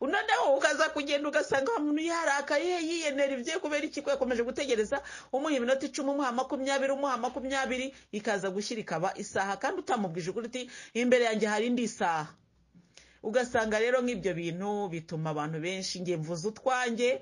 unoneho ukaza kugenda ugasanga wa muntu yarakaye yiyenera ibye kubera ikigo yakomeje gutegereza umuha iminota icumi umuha makumyabiri umuha makumyabiri ikaza gushyira ikaba isaha kandi utamubwije ukuri uti imbere yanjye hari indi saha ugasanga rero nk'ibyo bintu bituma abantu benshi nge mvuze utwanjye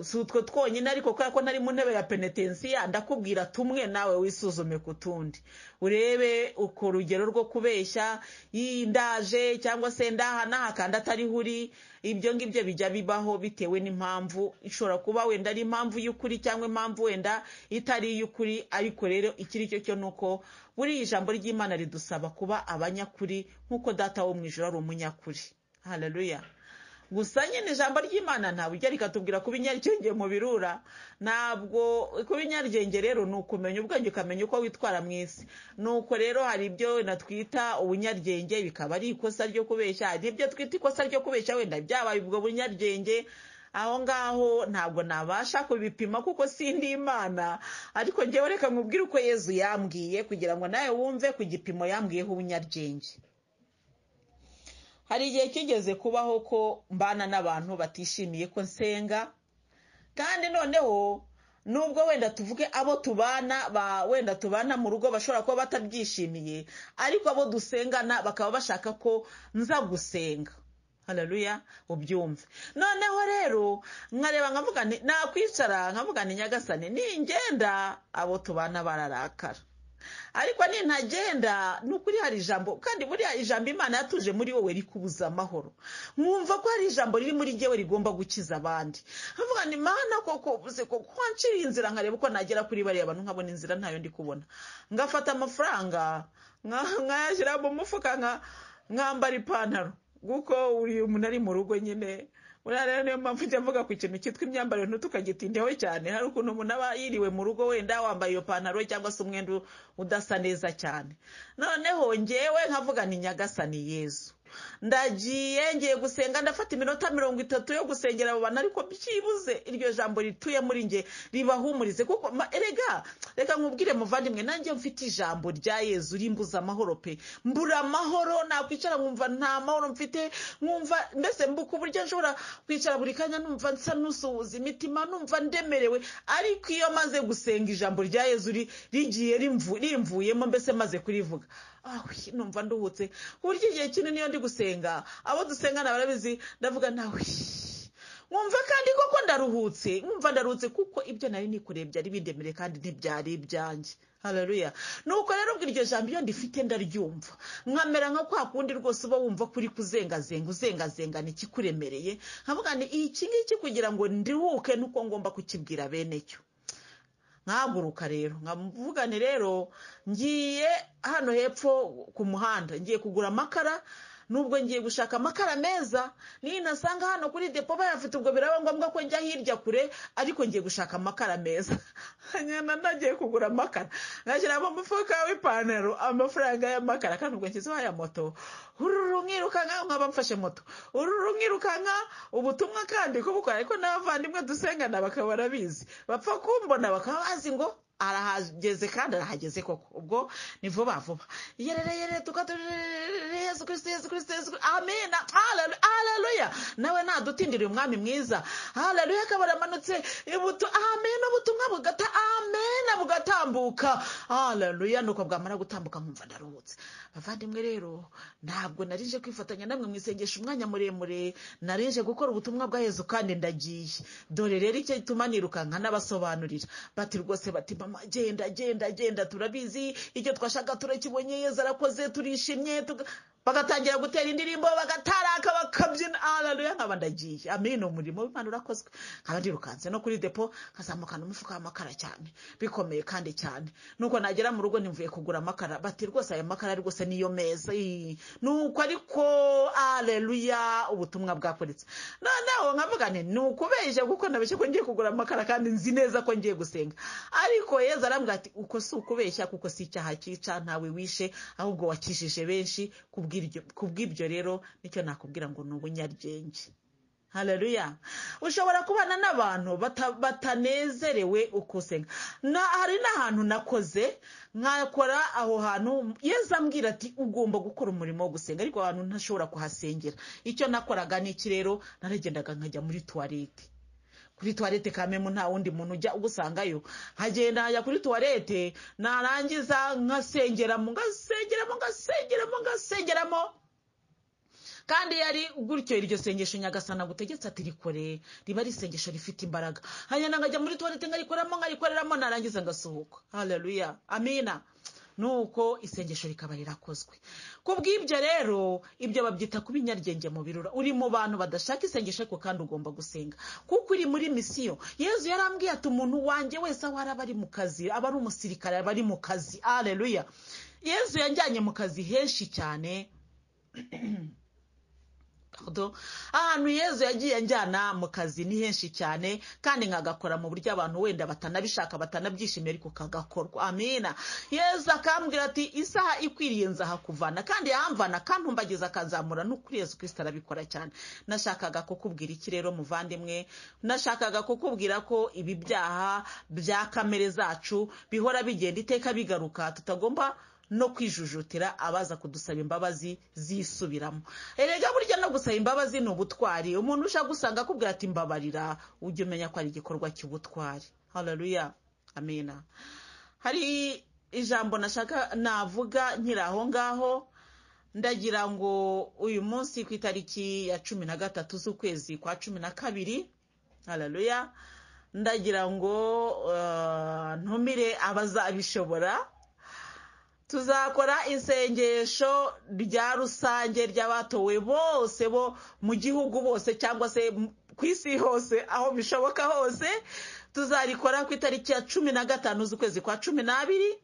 si utwo twonyine ariko kubera ko nari mu ntebe ya penetensiya ndakubwira tumwe nawe wisuzume ku tundi urebe uko urugero rwo kubeshya yindaje cyangwa se ndaha n'aha kandi atariho uri ibyo ngibyo bijya bibaho bitewe n'impamvu ishobora kuba wenda ari impamvu y'ukuri cyangwa impamvu wenda itari iy'ukuri ariko rero icyo ari cyo cyo ni uko buriya ijambo ry'imana ridusaba kuba abanyakuri nk'uko data wo mu ijoro ari umunyakuri hararuya gusa nyine ijambo ry'imana nta buryo rikatubwira kuba inyaryenge mu birura ntabwo kuba inyaryenge rero ni ukumenya ubwenge ukamenya uko witwara mu isi ni uko rero hari ibyo natwita ubunyaryenge bikaba ari ikosa ryo kubeshya hari ibyo twita ikosa ryo kubeshya wenda byabaye ubwo bunyaryenge aho ngaho ntabwo nabasha kubipima kuko sindi imana ariko ngewe reka nkubwire uko yezu yambwiye kugira ngo nawe wumve ku gipimo yambwiyeho ubunyaryenge hari igihe kigeze kubaho ko mbana n'abantu batishimiye ko nsenga kandi noneho nubwo wenda tuvuge abo tubana wenda tubana mu rugo bashobora kuba batabyishimiye ariko abo dusengana bakaba bashaka ko nza gusenga hararuya ubyumve noneho rero nkareba nkavuga nakwicara nkavuga ni nyagasane ningenda abo tubana bararakara ariko nintagenda ni ukuri hari ijambo kandi buriya ijambo imana yatuje muri wowe rikubuza amahoro mwumva ko hari ijambo riri muri jyewe rigomba gukiza abandi nkavuga ni mana koko ubuze koko wanciriye inzira nkareba uko nagera kuri bariya bantu nkabona inzira ntayo ndi kubona ngafata amafaranga nkayashyira mu mufuka nkambara ipantaro kuko uyu muntu ari mu rugo nyine uriya rero niyo mpamvu ujya mvuga ku kintu cyitwa imyambarire ntitukagitindeho cyane hari ukuntu umuntu aba yiriwe mu rugo wenda wambaye iyo pantaro cyangwa se umwenda udasa neza cyane noneho ngewe nkavuga ni nyagasani yezu ndagiye ngiye gusenga ndafata iminota mirongo itatu yo gusengera abo bantu ariko byibuze iryo jambo rituye muri nge ribahumurize kuko erega reka nkubwire muvandimwe nanjye mfite ijambo rya yezu rimbuza amahoro pe mbura amahoro nakwicara nkumva nta mahoro mfite nkumva mbese mbuka uburyo nshobora kwicara buri kanya numva nsa n'usuhuza imitima numva ndemerewe ariko iyo maze gusenga ijambo rya yezu rigiye rimvuyemo mbese maze kurivuga numva nduhutse uburyo igihe kinini niyo ndi gusenga abo dusengana barabizi ndavuga nawe nkumva kandi koko ndaruhutse nkumva ndaruhutse kuko ibyo nari nikoreye byari bindemere kandi ntibyari ibyanjye hararuya nuko rero ubwo iryo jambo iyo ndifite ndaryumva nkamera nka kwa kundi rwose uba wumva kuri kuzengazenga uzengazenga ni ikikuremereye nkavuga ni iki ngiki kugira ngo ndihuke nuko ngomba kukibwira bene cyo nkahaguruka rero nkamuvugane rero ngiye hano hepfo ku muhanda ngiye kugura amakara nubwo ngiye gushaka amakara meza niyo nasanga hano kuri depo bayafite ubwo biraba ngombwa ko njya hirya kure ariko ngiye gushaka amakara meza nyana nagiye kugura amakara ngashyira mu mufuka w'ipantaro amafaranga y'amakara kandi ubwo nshyizeho aya moto ururu nkirukanka nkaba mfashe moto ururu nkirukanka ubutumwa kandi kubukora ariko n'abavandimwe dusengana bakaba barabizi bapfa kumbona bakaba bazi ngo arahageze kandi arahageze koko ubwo ni vuba vuba yerere yerere tukatore yesu kristo yesu kristo yesu kristo amena haleluya nawe nadutindiriye umwami mwiza haleluya akaba aramanutse ibutu amen ubutumwa bugata amen bugatambuka haleluya nuko bwamara gutambuka nkumva ndaruhutse bavandimwe rero ntabwo narinje kwifatanya namwe mu isengesho umwanya muremure narinje gukora ubutumwa bwa yesu kandi ndagiye dore rero icyo gituma nirukanka n'abasobanurira bati rwose bati mama genda genda genda turabizi icyo twashaka turakibonye yezu arakoze turishimye tuga- bagatangira gutera indirimbo bagataraka bakabyina haleluya nkaba ndagiye amen umurimo w'imana urakozwe nkaba ndirukanse no kuri depo nkazamukana umufuka w'amakara cyane bikomeye kandi cyane nuko nagera mu rugo nimvuye kugura amakara bati rwose aya makara rwose niyo meza ii." nuko ariko haleluya ubutumwa bwakoritse noneho nkavuga nti ni ukubeje kuko nabeshye ko ngiye kugura amakara kandi nzi neza ko ngiye gusenga ariko yezu arambwira ati uko si ukubeshya kuko si icyaha cyica ntawe wishe ahubwo wakijije benshi kubw'iryo- kubw'ibyo rero nicyo nakubwira ngo ni ubunyaryenge haleluya ushobora kubana n'abantu bata- batanezerewe uko usenga na hari n'ahantu nakoze nkakora aho hantu yeza ambwira ati ugomba gukora umurimo wo gusenga ariko ahantu ntashobora kuhasengera icyo nakoraga ni iki rero naragendaga nkajya muri tuwarete kuri tuwarete kamemu nta wundi muntu ujya ugusangayo nkagenda nkajya kuri tuwarete narangiza nkasengeramo ngasengeramo ngasengeramo ngasengeramo kandi yari gutyo iryo sengesho nyagasana gutegetse ati rikore riba ari isengesho rifite imbaraga hanyuma nkajya muri tuwarete nkarikoramo nkarikoreramo narangiza ngasohoka haleluya amina nuko isengesho rikaba rirakozwe ku bw'ibyo rero ibyo babyita kuba inyaryenge mu birura uri mu bantu badashaka isengesho ariko kandi ugomba gusenga kuko uri muri misiyo yezu yarambwiye ati umuntu wanjye wese aho araba ari mu kazi aba ari umusirikare aba ari mu kazi haleluya yezu yanjyanye mu kazi henshi cyane Pardon. ahantu yezu yagiye anjyana mu kazi ni henshi cyane kandi nkagakora mu buryo abantu wenda batanabishaka batanabyishimiye ariko kagakorwa amina yezu akambwira ati isaha ikwiriye nzahakuvana kandi yahamvana kandi umbageza akazamura n'ukuri yezu kirisita arabikora cyane nashakaga kukubwira iki rero muvandimwe nashakaga kukubwira ko ibi byaha bya kamere zacu bihora bigenda iteka bigaruka tutagomba no kwijujutira abaza kudusaba imbabazi zisubiramo erega burya no gusaba imbabazi ni ubutwari umuntu ushaka gusanga akubwira ati mbabarira ujye umenya ko ari igikorwa cy'ubutwari haleluya amina hari ijambo nashaka navuga nkiri aho ngaho ndagira ngo uyu munsi ku itariki ya cumi na gatatu z'ukwezi kwa cumi na kabiri haleluya ndagira ngo eh, ntumire abazabishobora tuzakora isengesho rya rusange ry'abatowe bose bo mu gihugu bose cyangwa se m- ku isi hose aho bishoboka hose tuzarikora ku itariki ya cumi na gatanu z'ukwezi kwa cumi n'abiri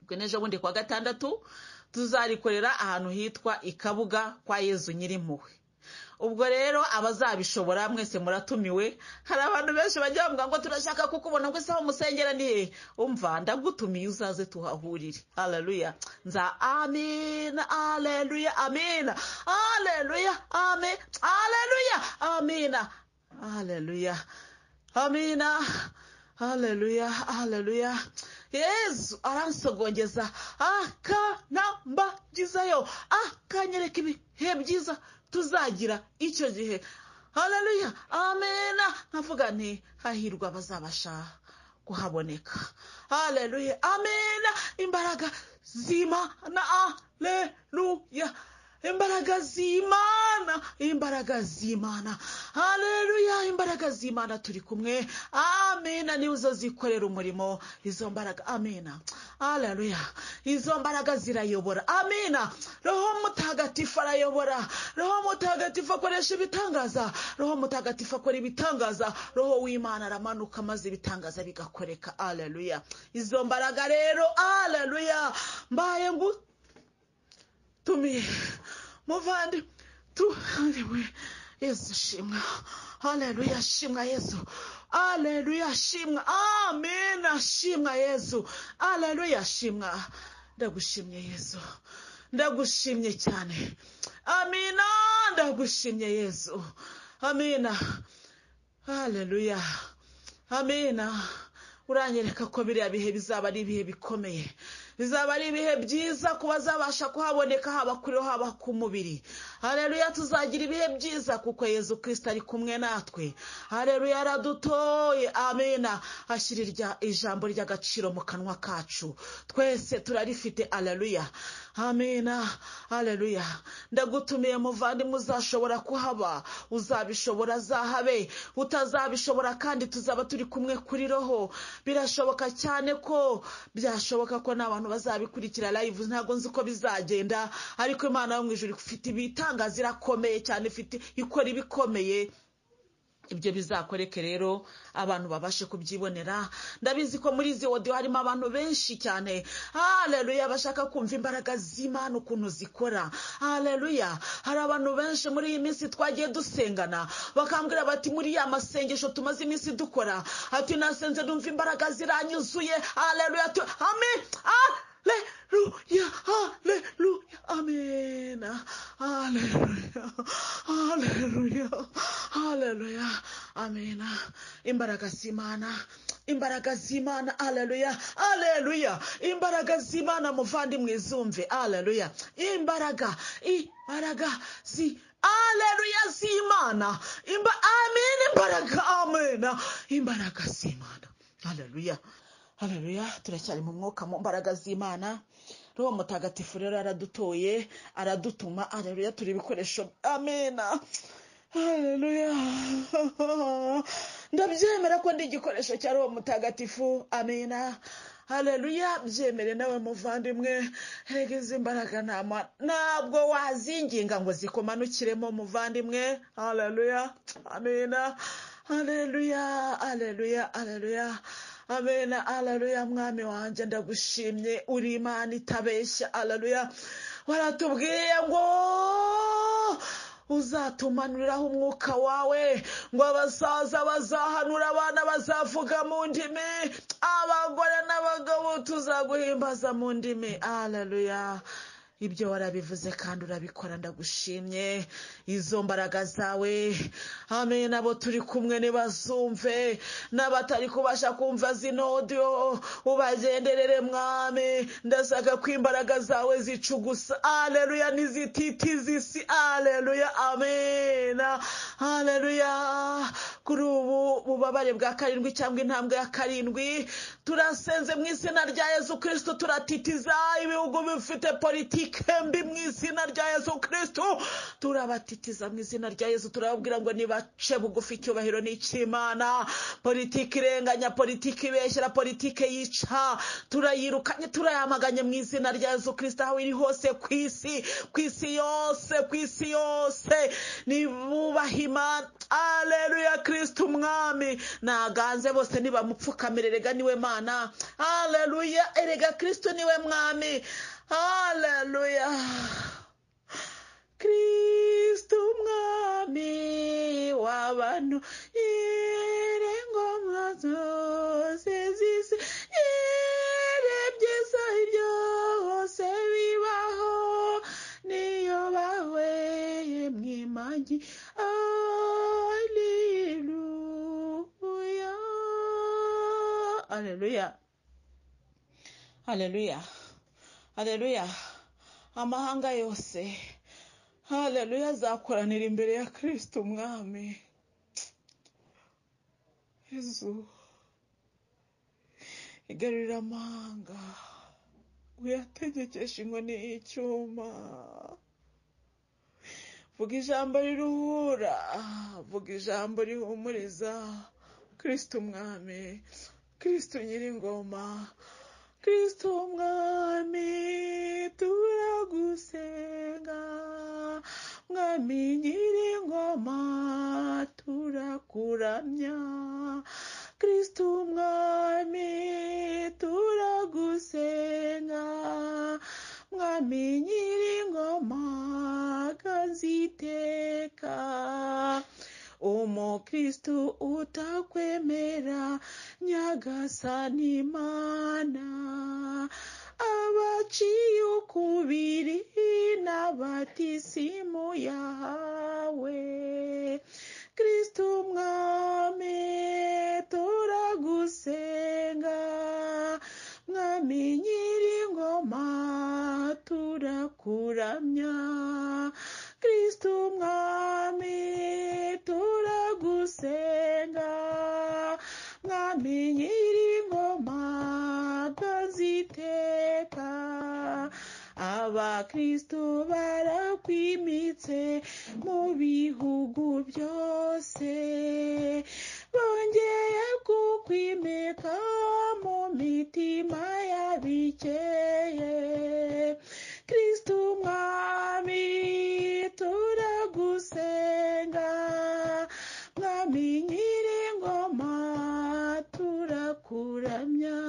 ubwo n'ejo bundi kwa gatandatu tuzarikorera ahantu hitwa i kabuga kwa yezu nyirimpuhwe ubwo rero abazabishobora mwese muratumiwe hari abantu benshi bajya bavuga ngo turashaka kukubona ngo isaha umusengera ni hehe umva ndagutumiye uzaze tuhahurire haleluya nza amina haleluya amina haleluya amen haleluya amina haleluya amina haleluya haleluya yezu aransogongeza akanambagizayo akanyereka ibihe byiza tuzagira icyo gihe haleluya amena nkavuga nti hahirwa abazabasha kuhaboneka haleluya amena imbaraga z'imana haleluya imbaraga z'imana imbaraga z'imana haleluya imbaraga z'imana turi kumwe amena niwe uzazikorera umurimo izo mbaraga amena haleluya izo mbaraga zirayobora amena roho mutagatifu arayobora roho mutagatifu akoresha ibitangaza roho mutagatifu akora ibitangaza roho w'imana aramanuka maze ibitangaza bigakoreka haleluya izo mbaraga rero haleluya mbaye ngu tumiye muvandimwe tuhariwe yesu shimwa haleluya shimwa yesu haleluya shimwa amina shimwa yesu haleluya shimwa ndagushimye yesu ndagushimye cyane amina ndagushimye yesu amina haleluya amina uranyereka ko biriya bihe bizaba ari ibihe bikomeye bizaba ari ibihe byiza ku bazabasha kuhaboneka haba kuriho haba ku mubiri hareruya tuzagira ibihe byiza kuko yezu kirisita ari kumwe natwe hareruya aradutoye amena ashyira ijambo ry'agaciro mu kanwa kacu twese turarifite hareruya amena hareruya ndagutumiye muvandimwe uzashobora kuhaba uzabishobora azahabe utazabishobora kandi tuzaba turi kumwe kuri roho birashoboka cyane ko byashoboka ko n'abantu bazabikurikira live ntabwo nzi uko bizagenda ariko imana yo mu ijoro ifite ibitangaza irakomeye cyane ifite ikora ibikomeye ibyo bizakoreke rero abantu babashe kubyibonera ndabizi ko muri izi wodiyo harimo abantu benshi cyane hareruya bashaka kumva imbaraga z'imana ukuntu zikora hareruya hari abantu benshi muri iyi minsi twagiye dusengana bakambwira bati muri ya masengesho tumaze iminsi dukora ati nasenze numva imbaraga ziranyuzuye hareruya tu ame Haleluya, haleluya, amena, haleluya, haleluya, haleluya, amena, imbaraga z'Imana, imbaraga z'Imana, haleluya, haleluya, imbaraga z'Imana muvandimwe zumve, haleluya, imbaraga, imbaraga z'Imana. aleluya z'imana imba amen imbaraga amen imbaraga z'imana aleluya haleluya turacyari mu mwuka mu mbaraga z'imana roho mutagatifu rero aradutoye aradutuma haleluya turi ibikoresho amena haleluya ndabyemera ko ndi igikoresho cya roho mutagatifu amena haleluya byemere nawe muvandimwe rege izi mbaraga ntabwo wazinginga ngo zikumanukiremo muvandimwe haleluya amena haleluya haleluya haleluya amena alaruya mwami wanjye ndagushimye uri imana itabeshya alaruya waratubwiye ngo uzatumanuriraho umwuka wawe ngo abasaza bazahanura abana bazavuga mu ndimi abagore n'abagabo tuzaguhimbaza mu ndimi alaruya ibyo warabivuze kandi urabikora ndagushimye izo mbaraga zawe hamwe n'abo turi kumwe ntibazumve n'abatari kubasha kumva zino odiyo ubagenderere mwami ndashaka ko imbaraga zawe zicugusa aleluya n'izititiza isi aleluya amena aleluya kuri ubu bubabare bwa karindwi cyangwa intambwe ya karindwi turasenze mu izina rya yesu kirisito turatitiza ibihugu bifite politiki mbi mu izina rya yesu kirisito turabatitiza mu izina rya yesu turababwira ngo nibace bugufi icyubahiro n'icy'imana politiki irenganya politiki ibeshyira politiki yica turayirukanye turayamaganye mu izina rya yesu kirisito aho iri hose ku isi ku isi yose ku isi yose nibubahe imana aleluya kirisito umwami naganze bose ntibamupfukamire rega niwe mana aleluya erega kirisito niwe mwami haleluya kristo umwami w'abantu irengomwa zose zisi ire byiza byose bibaho niyo bahweye mwimagi aleluya aleluya aleluya hareruya amahanga yose hareruya azakoranira imbere ya kirisita umwami Yezu igarurira amahanga uyategekesha inkoni y'icyuma vuga ijambo riruhura vuga ijambo rihumuriza kirisita umwami kirisita nyiringoma kristo mwami turagusenga mwami nyiringoma turakuramya kristo mwami turagusenga mwami nyiringoma uwiteka umukristu utakwemera nyagasani mana abaciye ukubiri n'abatisimu yahawe kristu mwami turagusenga mwami nyiringoma turakuramya kristu mwami turagusenga mwami nyiringoma ntaziteka abakristu barakwimitse mu bihugu byose bongeye kukwimika mu mitima y'abikeye kristu mwami turagusenga mwami nyiringoma turakuramya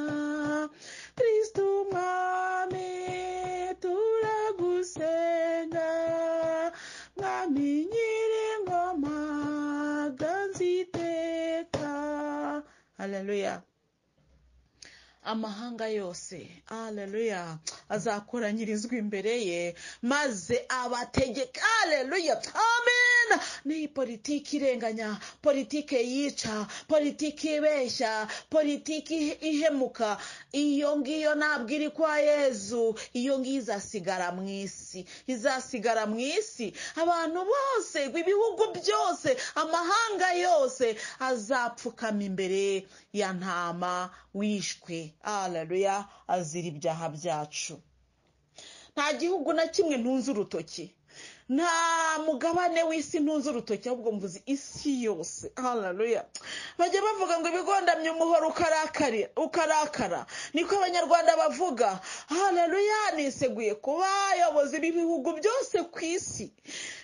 kristu mwami turagusenga mwami nyiringoma ganziteka haleluya amahanga yose aleluya azakoranyirizwa imbere ye maze abategeka aleluya amen ni politiki irenganya politiki yica politiki ibeshya politiki ihemuka iyo ngiyo ntabwo iri kwa yezu iyo ngiyo izasigara mu isi izasigara mu isi abantu bose ibihugu byose amahanga yose azapfukama imbere ya ntama wishwe aleluya azira ibyaha byacu nta gihugu na kimwe ntunze urutoki nta mugabane w'isi ntunze urutoki ahubwo mvuze isi yose hararuya bajya bavuga ngo ibigondamye umuhoro ukarakara niko abanyarwanda bavuga hararuya niseguye kuba abayobozi b'ibihugu byose ku isi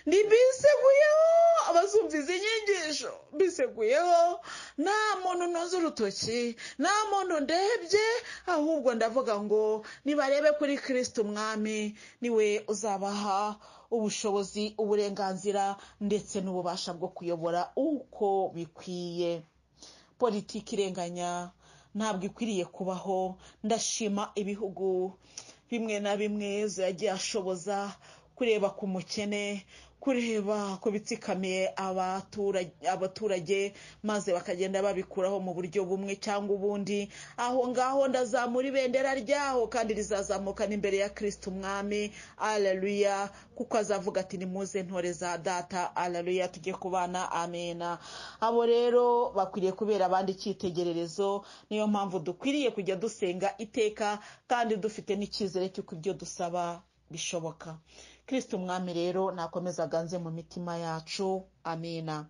ni biseguyeho abazumviza inyigisho biseguyeho nta muntu ntunze urutoki nta muntu ndebye ahubwo ndavuga ngo nibarebe kuri kirisiti umwami niwe uzabaha ubushobozi uburenganzira ndetse n'ububasha bwo kuyobora uko bikwiye politiki irenganya ntabwo ikwiriye kubaho ndashima ibihugu bimwe na bimwe yagiye ashoboza kureba ku mukene kureba ku bitsikamiye abaturage maze bakagenda babikuraho mu buryo bumwe cyangwa ubundi aho ngaho ndazamura ibendera ryaho kandi rizazamuka n'imbere ya kirisiti umwami araruya kuko azavuga ati ni muze ntore za data araruya tujye kubana amena abo rero bakwiriye kubera abandi icyitegererezo niyo mpamvu dukwiriye kujya dusenga iteka kandi dufite n'icyizere cy'uko ibyo dusaba bishoboka kirisiti umwami rero nakomeza aganze mu mitima yacu amina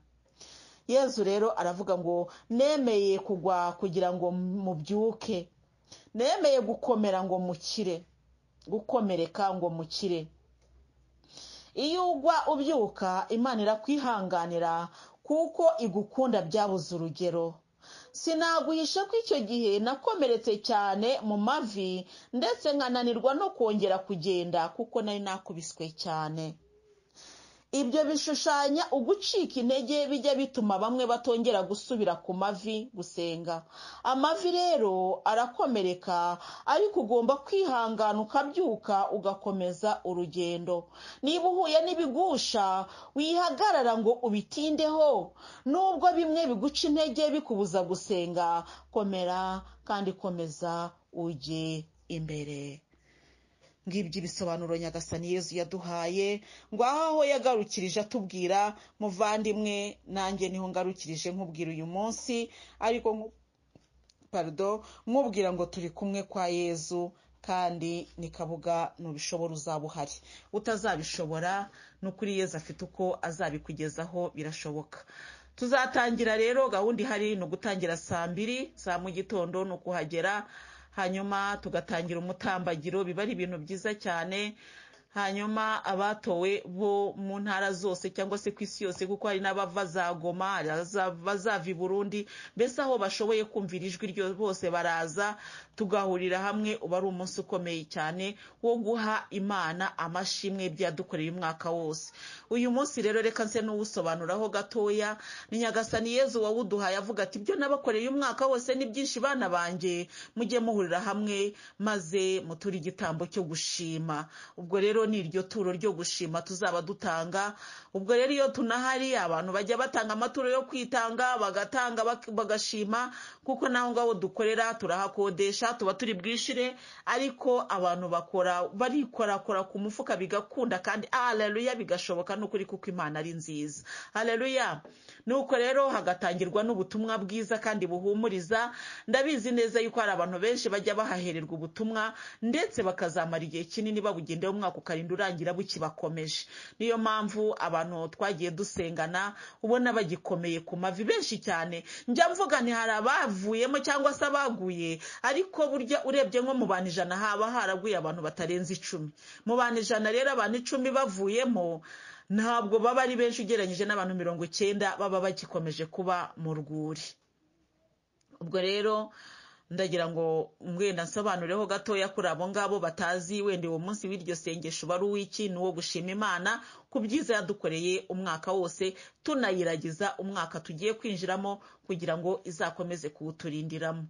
yezu rero aravuga ngo nemeye kugwa kugira ngo mubyuke nemeye gukomera ngo mukire gukomereka ngo mukire iyo ugwa ubyuka imana irakwihanganira kuko igukunda byabuze urugero sinaguhisha ko icyo gihe nakomeretse cyane mu mavi ndetse nkananirwa no kongera kugenda kuko nari nakubiswe cyane ibyo bishushanya ugucika intege bijya bituma bamwe batongera gusubira ku mavi gusenga amavi rero arakomereka ariko ugomba kwihangana ukabyuka ugakomeza urugendo niba uhuye n'ibigusha wihagarara ngo ubitindeho nubwo bimwe biguca intege bikubuza gusenga komera kandi komeza ujye imbere ngibyo ibisobanuro nyagasani yezu yaduhaye ngo aho yagarukirije atubwira muvandimwe nanjye niho ngarukirije nkubwira uyu munsi ariko parido nkubwira ngo turi kumwe kwa yezu kandi ni kabuga ntubishobora uzaba uhari utazabishobora ni ukuri yezu afite uko azabikugezaho birashoboka tuzatangira rero gahunda ihari ni ugutangira saa mbiri saa mu gitondo ni ukuhagera hanyuma tugatangira umutambagiro biba ari ibintu byiza cyane hanyuma abatowe bo mu ntara zose cyangwa se ku isi yose kuko hari n'abava za goma hari abazava bazava i burundi mbese aho bashoboye kumvira ijwi ryo bose baraza tugahurira hamwe uba ari umunsi ukomeye cyane wo guha imana amashimwe byadukoreye umwaka wose uyu munsi rero reka nse n'uwusobanuraho gatoya ni nyagasani yezu wawuduhaye avuga ati ibyo nabakoreye umwaka wose ni byinshi bana banjye mujye muhurira hamwe maze muture igitambo cyo gushima ubwo rero ni iryo turo ryo gushima tuzaba dutanga ubwo rero iyo tunahari abantu bajya batanga amaturo yo kwitanga bagatanga bak- bagashima kuko naho ngaho dukorera turahakodesha tuba turi bwishire ariko abantu bakora barikorakora ku mufuka bigakunda kandi aleluya bigashoboka n'ukuri kuko imana ari nziza aleluya nuko rero hagatangirwa n'ubutumwa bwiza kandi buhumuriza ndabizi neza yuko hari abantu benshi bajya bahahererwa ubutumwa ndetse bakazamara igihe kinini babugendeho umwaka ukarinda urangira bukibakomeje niyo mpamvu abantu twagiye dusengana ubona bagikomeye ku mavi benshi cyane njya mvuga nti hari abavuyemo cyangwa se abaguye ariko burya urebye nko mu bantu ijana haba haraguye abantu batarenze icumi mu bantu ijana rero abantu icumi bavuyemo ntabwo baba ari benshi ugereranyije n'abantu mirongo icyenda baba bagikomeje kuba mu rwuri ubwo rero ndagira ngo wenda nsobanureho gatoya kuri abo ngabo batazi wenda uwo munsi w'iryo sengesho uba ari uw'iki ni uwo gushima imana ku byiza yadukoreye umwaka wose tunayiragiza umwaka tugiye kwinjiramo kugira ngo izakomeze kuwuturindiramo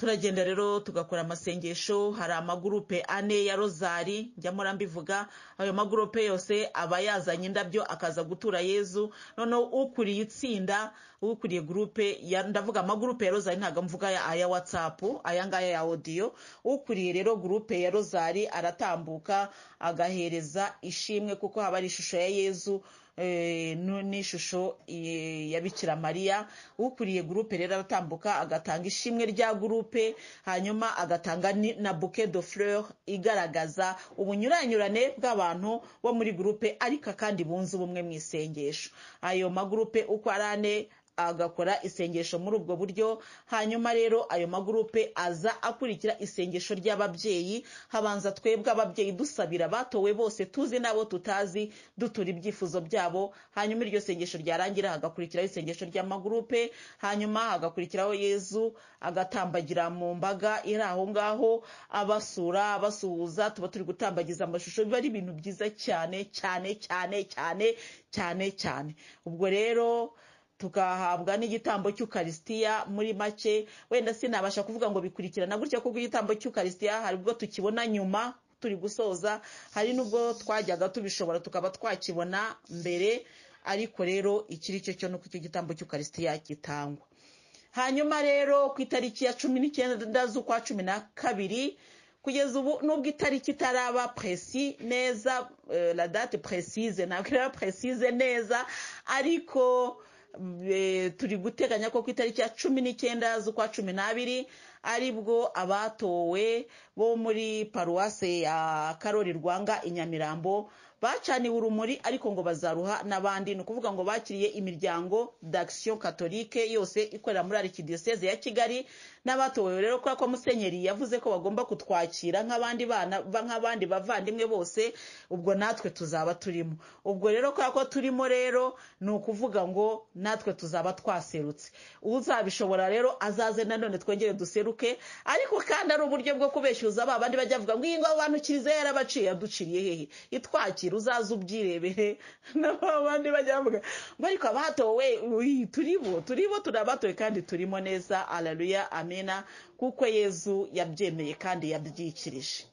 turagenda rero tugakora amasengesho hari amagurupe ane ya rozari njya mpora mbivuga ayo magurupe yose aba yazanye indabyo akaza gutura yezu noneho ukuriye itsinda ukuriye gurupe ya- ndavuga amagurupe ya rozari ntabwo mvuga aya- aya watsapu aya ngaya ya odiyo ukuriye rero gurupe ya rozari aratambuka agahereza ishimwe kuko haba ari ishusho ya yezu eh, nu- n'ishusho eh, ya bikira mariya ukuriye gurupe rero aratambuka agatanga ishimwe rya gurupe hanyuma agatanga ni- na bouquet de fleur igaragaza ubunyuranyurane bw'abantu bo muri gurupe ariko kandi bunze ubumwe mu isengesho ayo magurupe uko ari ane agakora isengesho muri ubwo buryo hanyuma rero ayo magurupe aza akurikira isengesho ry'ababyeyi habanza twebwe ababyeyi dusabira abatowe bose tuzi n'abo tutazi dutura ibyifuzo byabo hanyuma iryo sengesho ryarangira hagakurikiraho isengesho ry'amagurupe hanyuma hagakurikiraho yezu agatambagira mu mbaga iri aho ngaho abasura abasuhuza tuba turi gutambagiza amashusho biba ari ibintu byiza cyane cyane cyane cyane cyane cyane ubwo rero tugahabwa n'igitambo cy'ukarisitiya muri make wenda sinabasha kuvuga ngo bikurikirana gutya kuko igitambo cy'ukarisitiya hari ubwo tukibona nyuma turi gusoza hari n'ubwo twajyaga tubishobora tukaba twakibona mbere ariko rero iki ari cyo cyo nuko icyo gitambo cy'ukarisitiya gitangwa hanyuma rero ku itariki ya cumi n'icyenda z'ukwa cumi na kabiri kugeza ubu nubwo itariki itaraba presi neza eh, la date precise ntabwo iraba precise neza ariko eh, turi guteganya ko ku itariki ya cumi n'icyenda z'ukwa cumi n'abiri aribwo abatowe bo muri paruwase ya karori rwanga i nyamirambo bacaniwe urumuri ariko ngo bazaruha n'abandi ni ukuvuga ngo bakiriye imiryango d'action catholique yose ikorera muri arikidiyoseze ya kigali n'abatowe rero kubera ko musenyeri yavuze ko bagomba kutwakira nk'abandi bana ba- nk'abandi bavandimwe bose ubwo natwe tuzaba turimo ubwo rero kubera ko turimo rero ni ukuvuga ngo natwe tuzaba twaserutse uzabishobora rero azaze nanone twongere duseruke ariko kandi ari uburyo bwo kubeshyuza ba bandi bajya bavuga ngo iyi ngo abantu kiliziya yarabaciye yaduciriye hehe itwakira uzaze ubyirebere nabo abandi bajya bavuga ngo ariko abatowe uyi, turibo turibo turabatowe kandi turimo neza aleluya amena kuko yezu yabyemeye kandi yabyikirije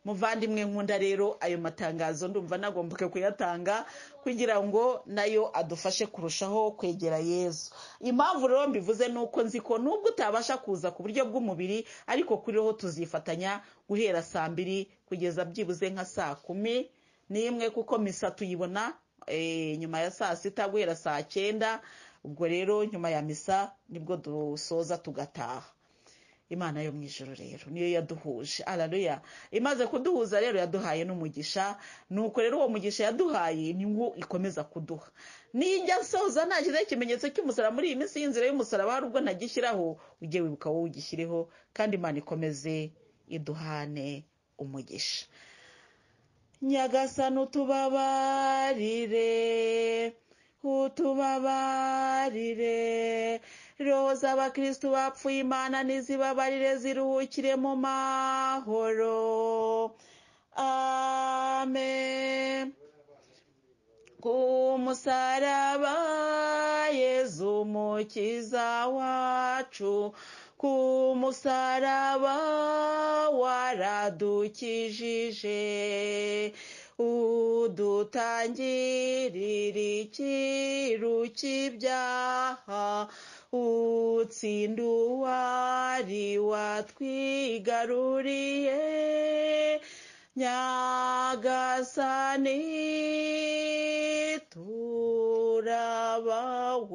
muvandimwe nkunda rero ayo matangazo ndumva nagombaga kuyatanga kugira ngo nayo adufashe kurushaho kwegera yezu impamvu rero mbivuze ni uko nzi ko nubwo utabasha kuza ku buryo bw'umubiri ariko kuriho tuzifatanya guhera saa mbiri kugeza byibuze nka saa kumi n'imwe kuko misa tuyibona eh, nyuma ya saa sita guhera saa cyenda ubwo rero nyuma ya misa nibwo dusoza tugataha imana yo mu ijoro rero niyo yaduhuje araruya imaze kuduhuza rero yaduhaye n'umugisha nuko rero uwo mugisha yaduhaye ni wo ikomeza kuduha nijya nsoza nashyizeho ikimenyetso cy'umusaraba muri iyi minsi y'inzira y'umusaraba hari ubwo ntagishyiraho ujye wibuka wowe ugishyireho kandi imana ikomeze iduhane umugisha nyagasani utubabarire utubabarire roho z'abakristu bapfuye imana n'izibabarire ziruhukire mu mahoro amen ku musaraba yezu mukiza wacu ku musaraba waradukijije udutangirira ikiru cy'ibyaha utsinda uwari watwigaruriye nyagasani turabawe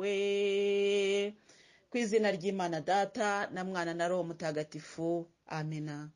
ku izina ry'imana data na mwana na roho mutagatifu amina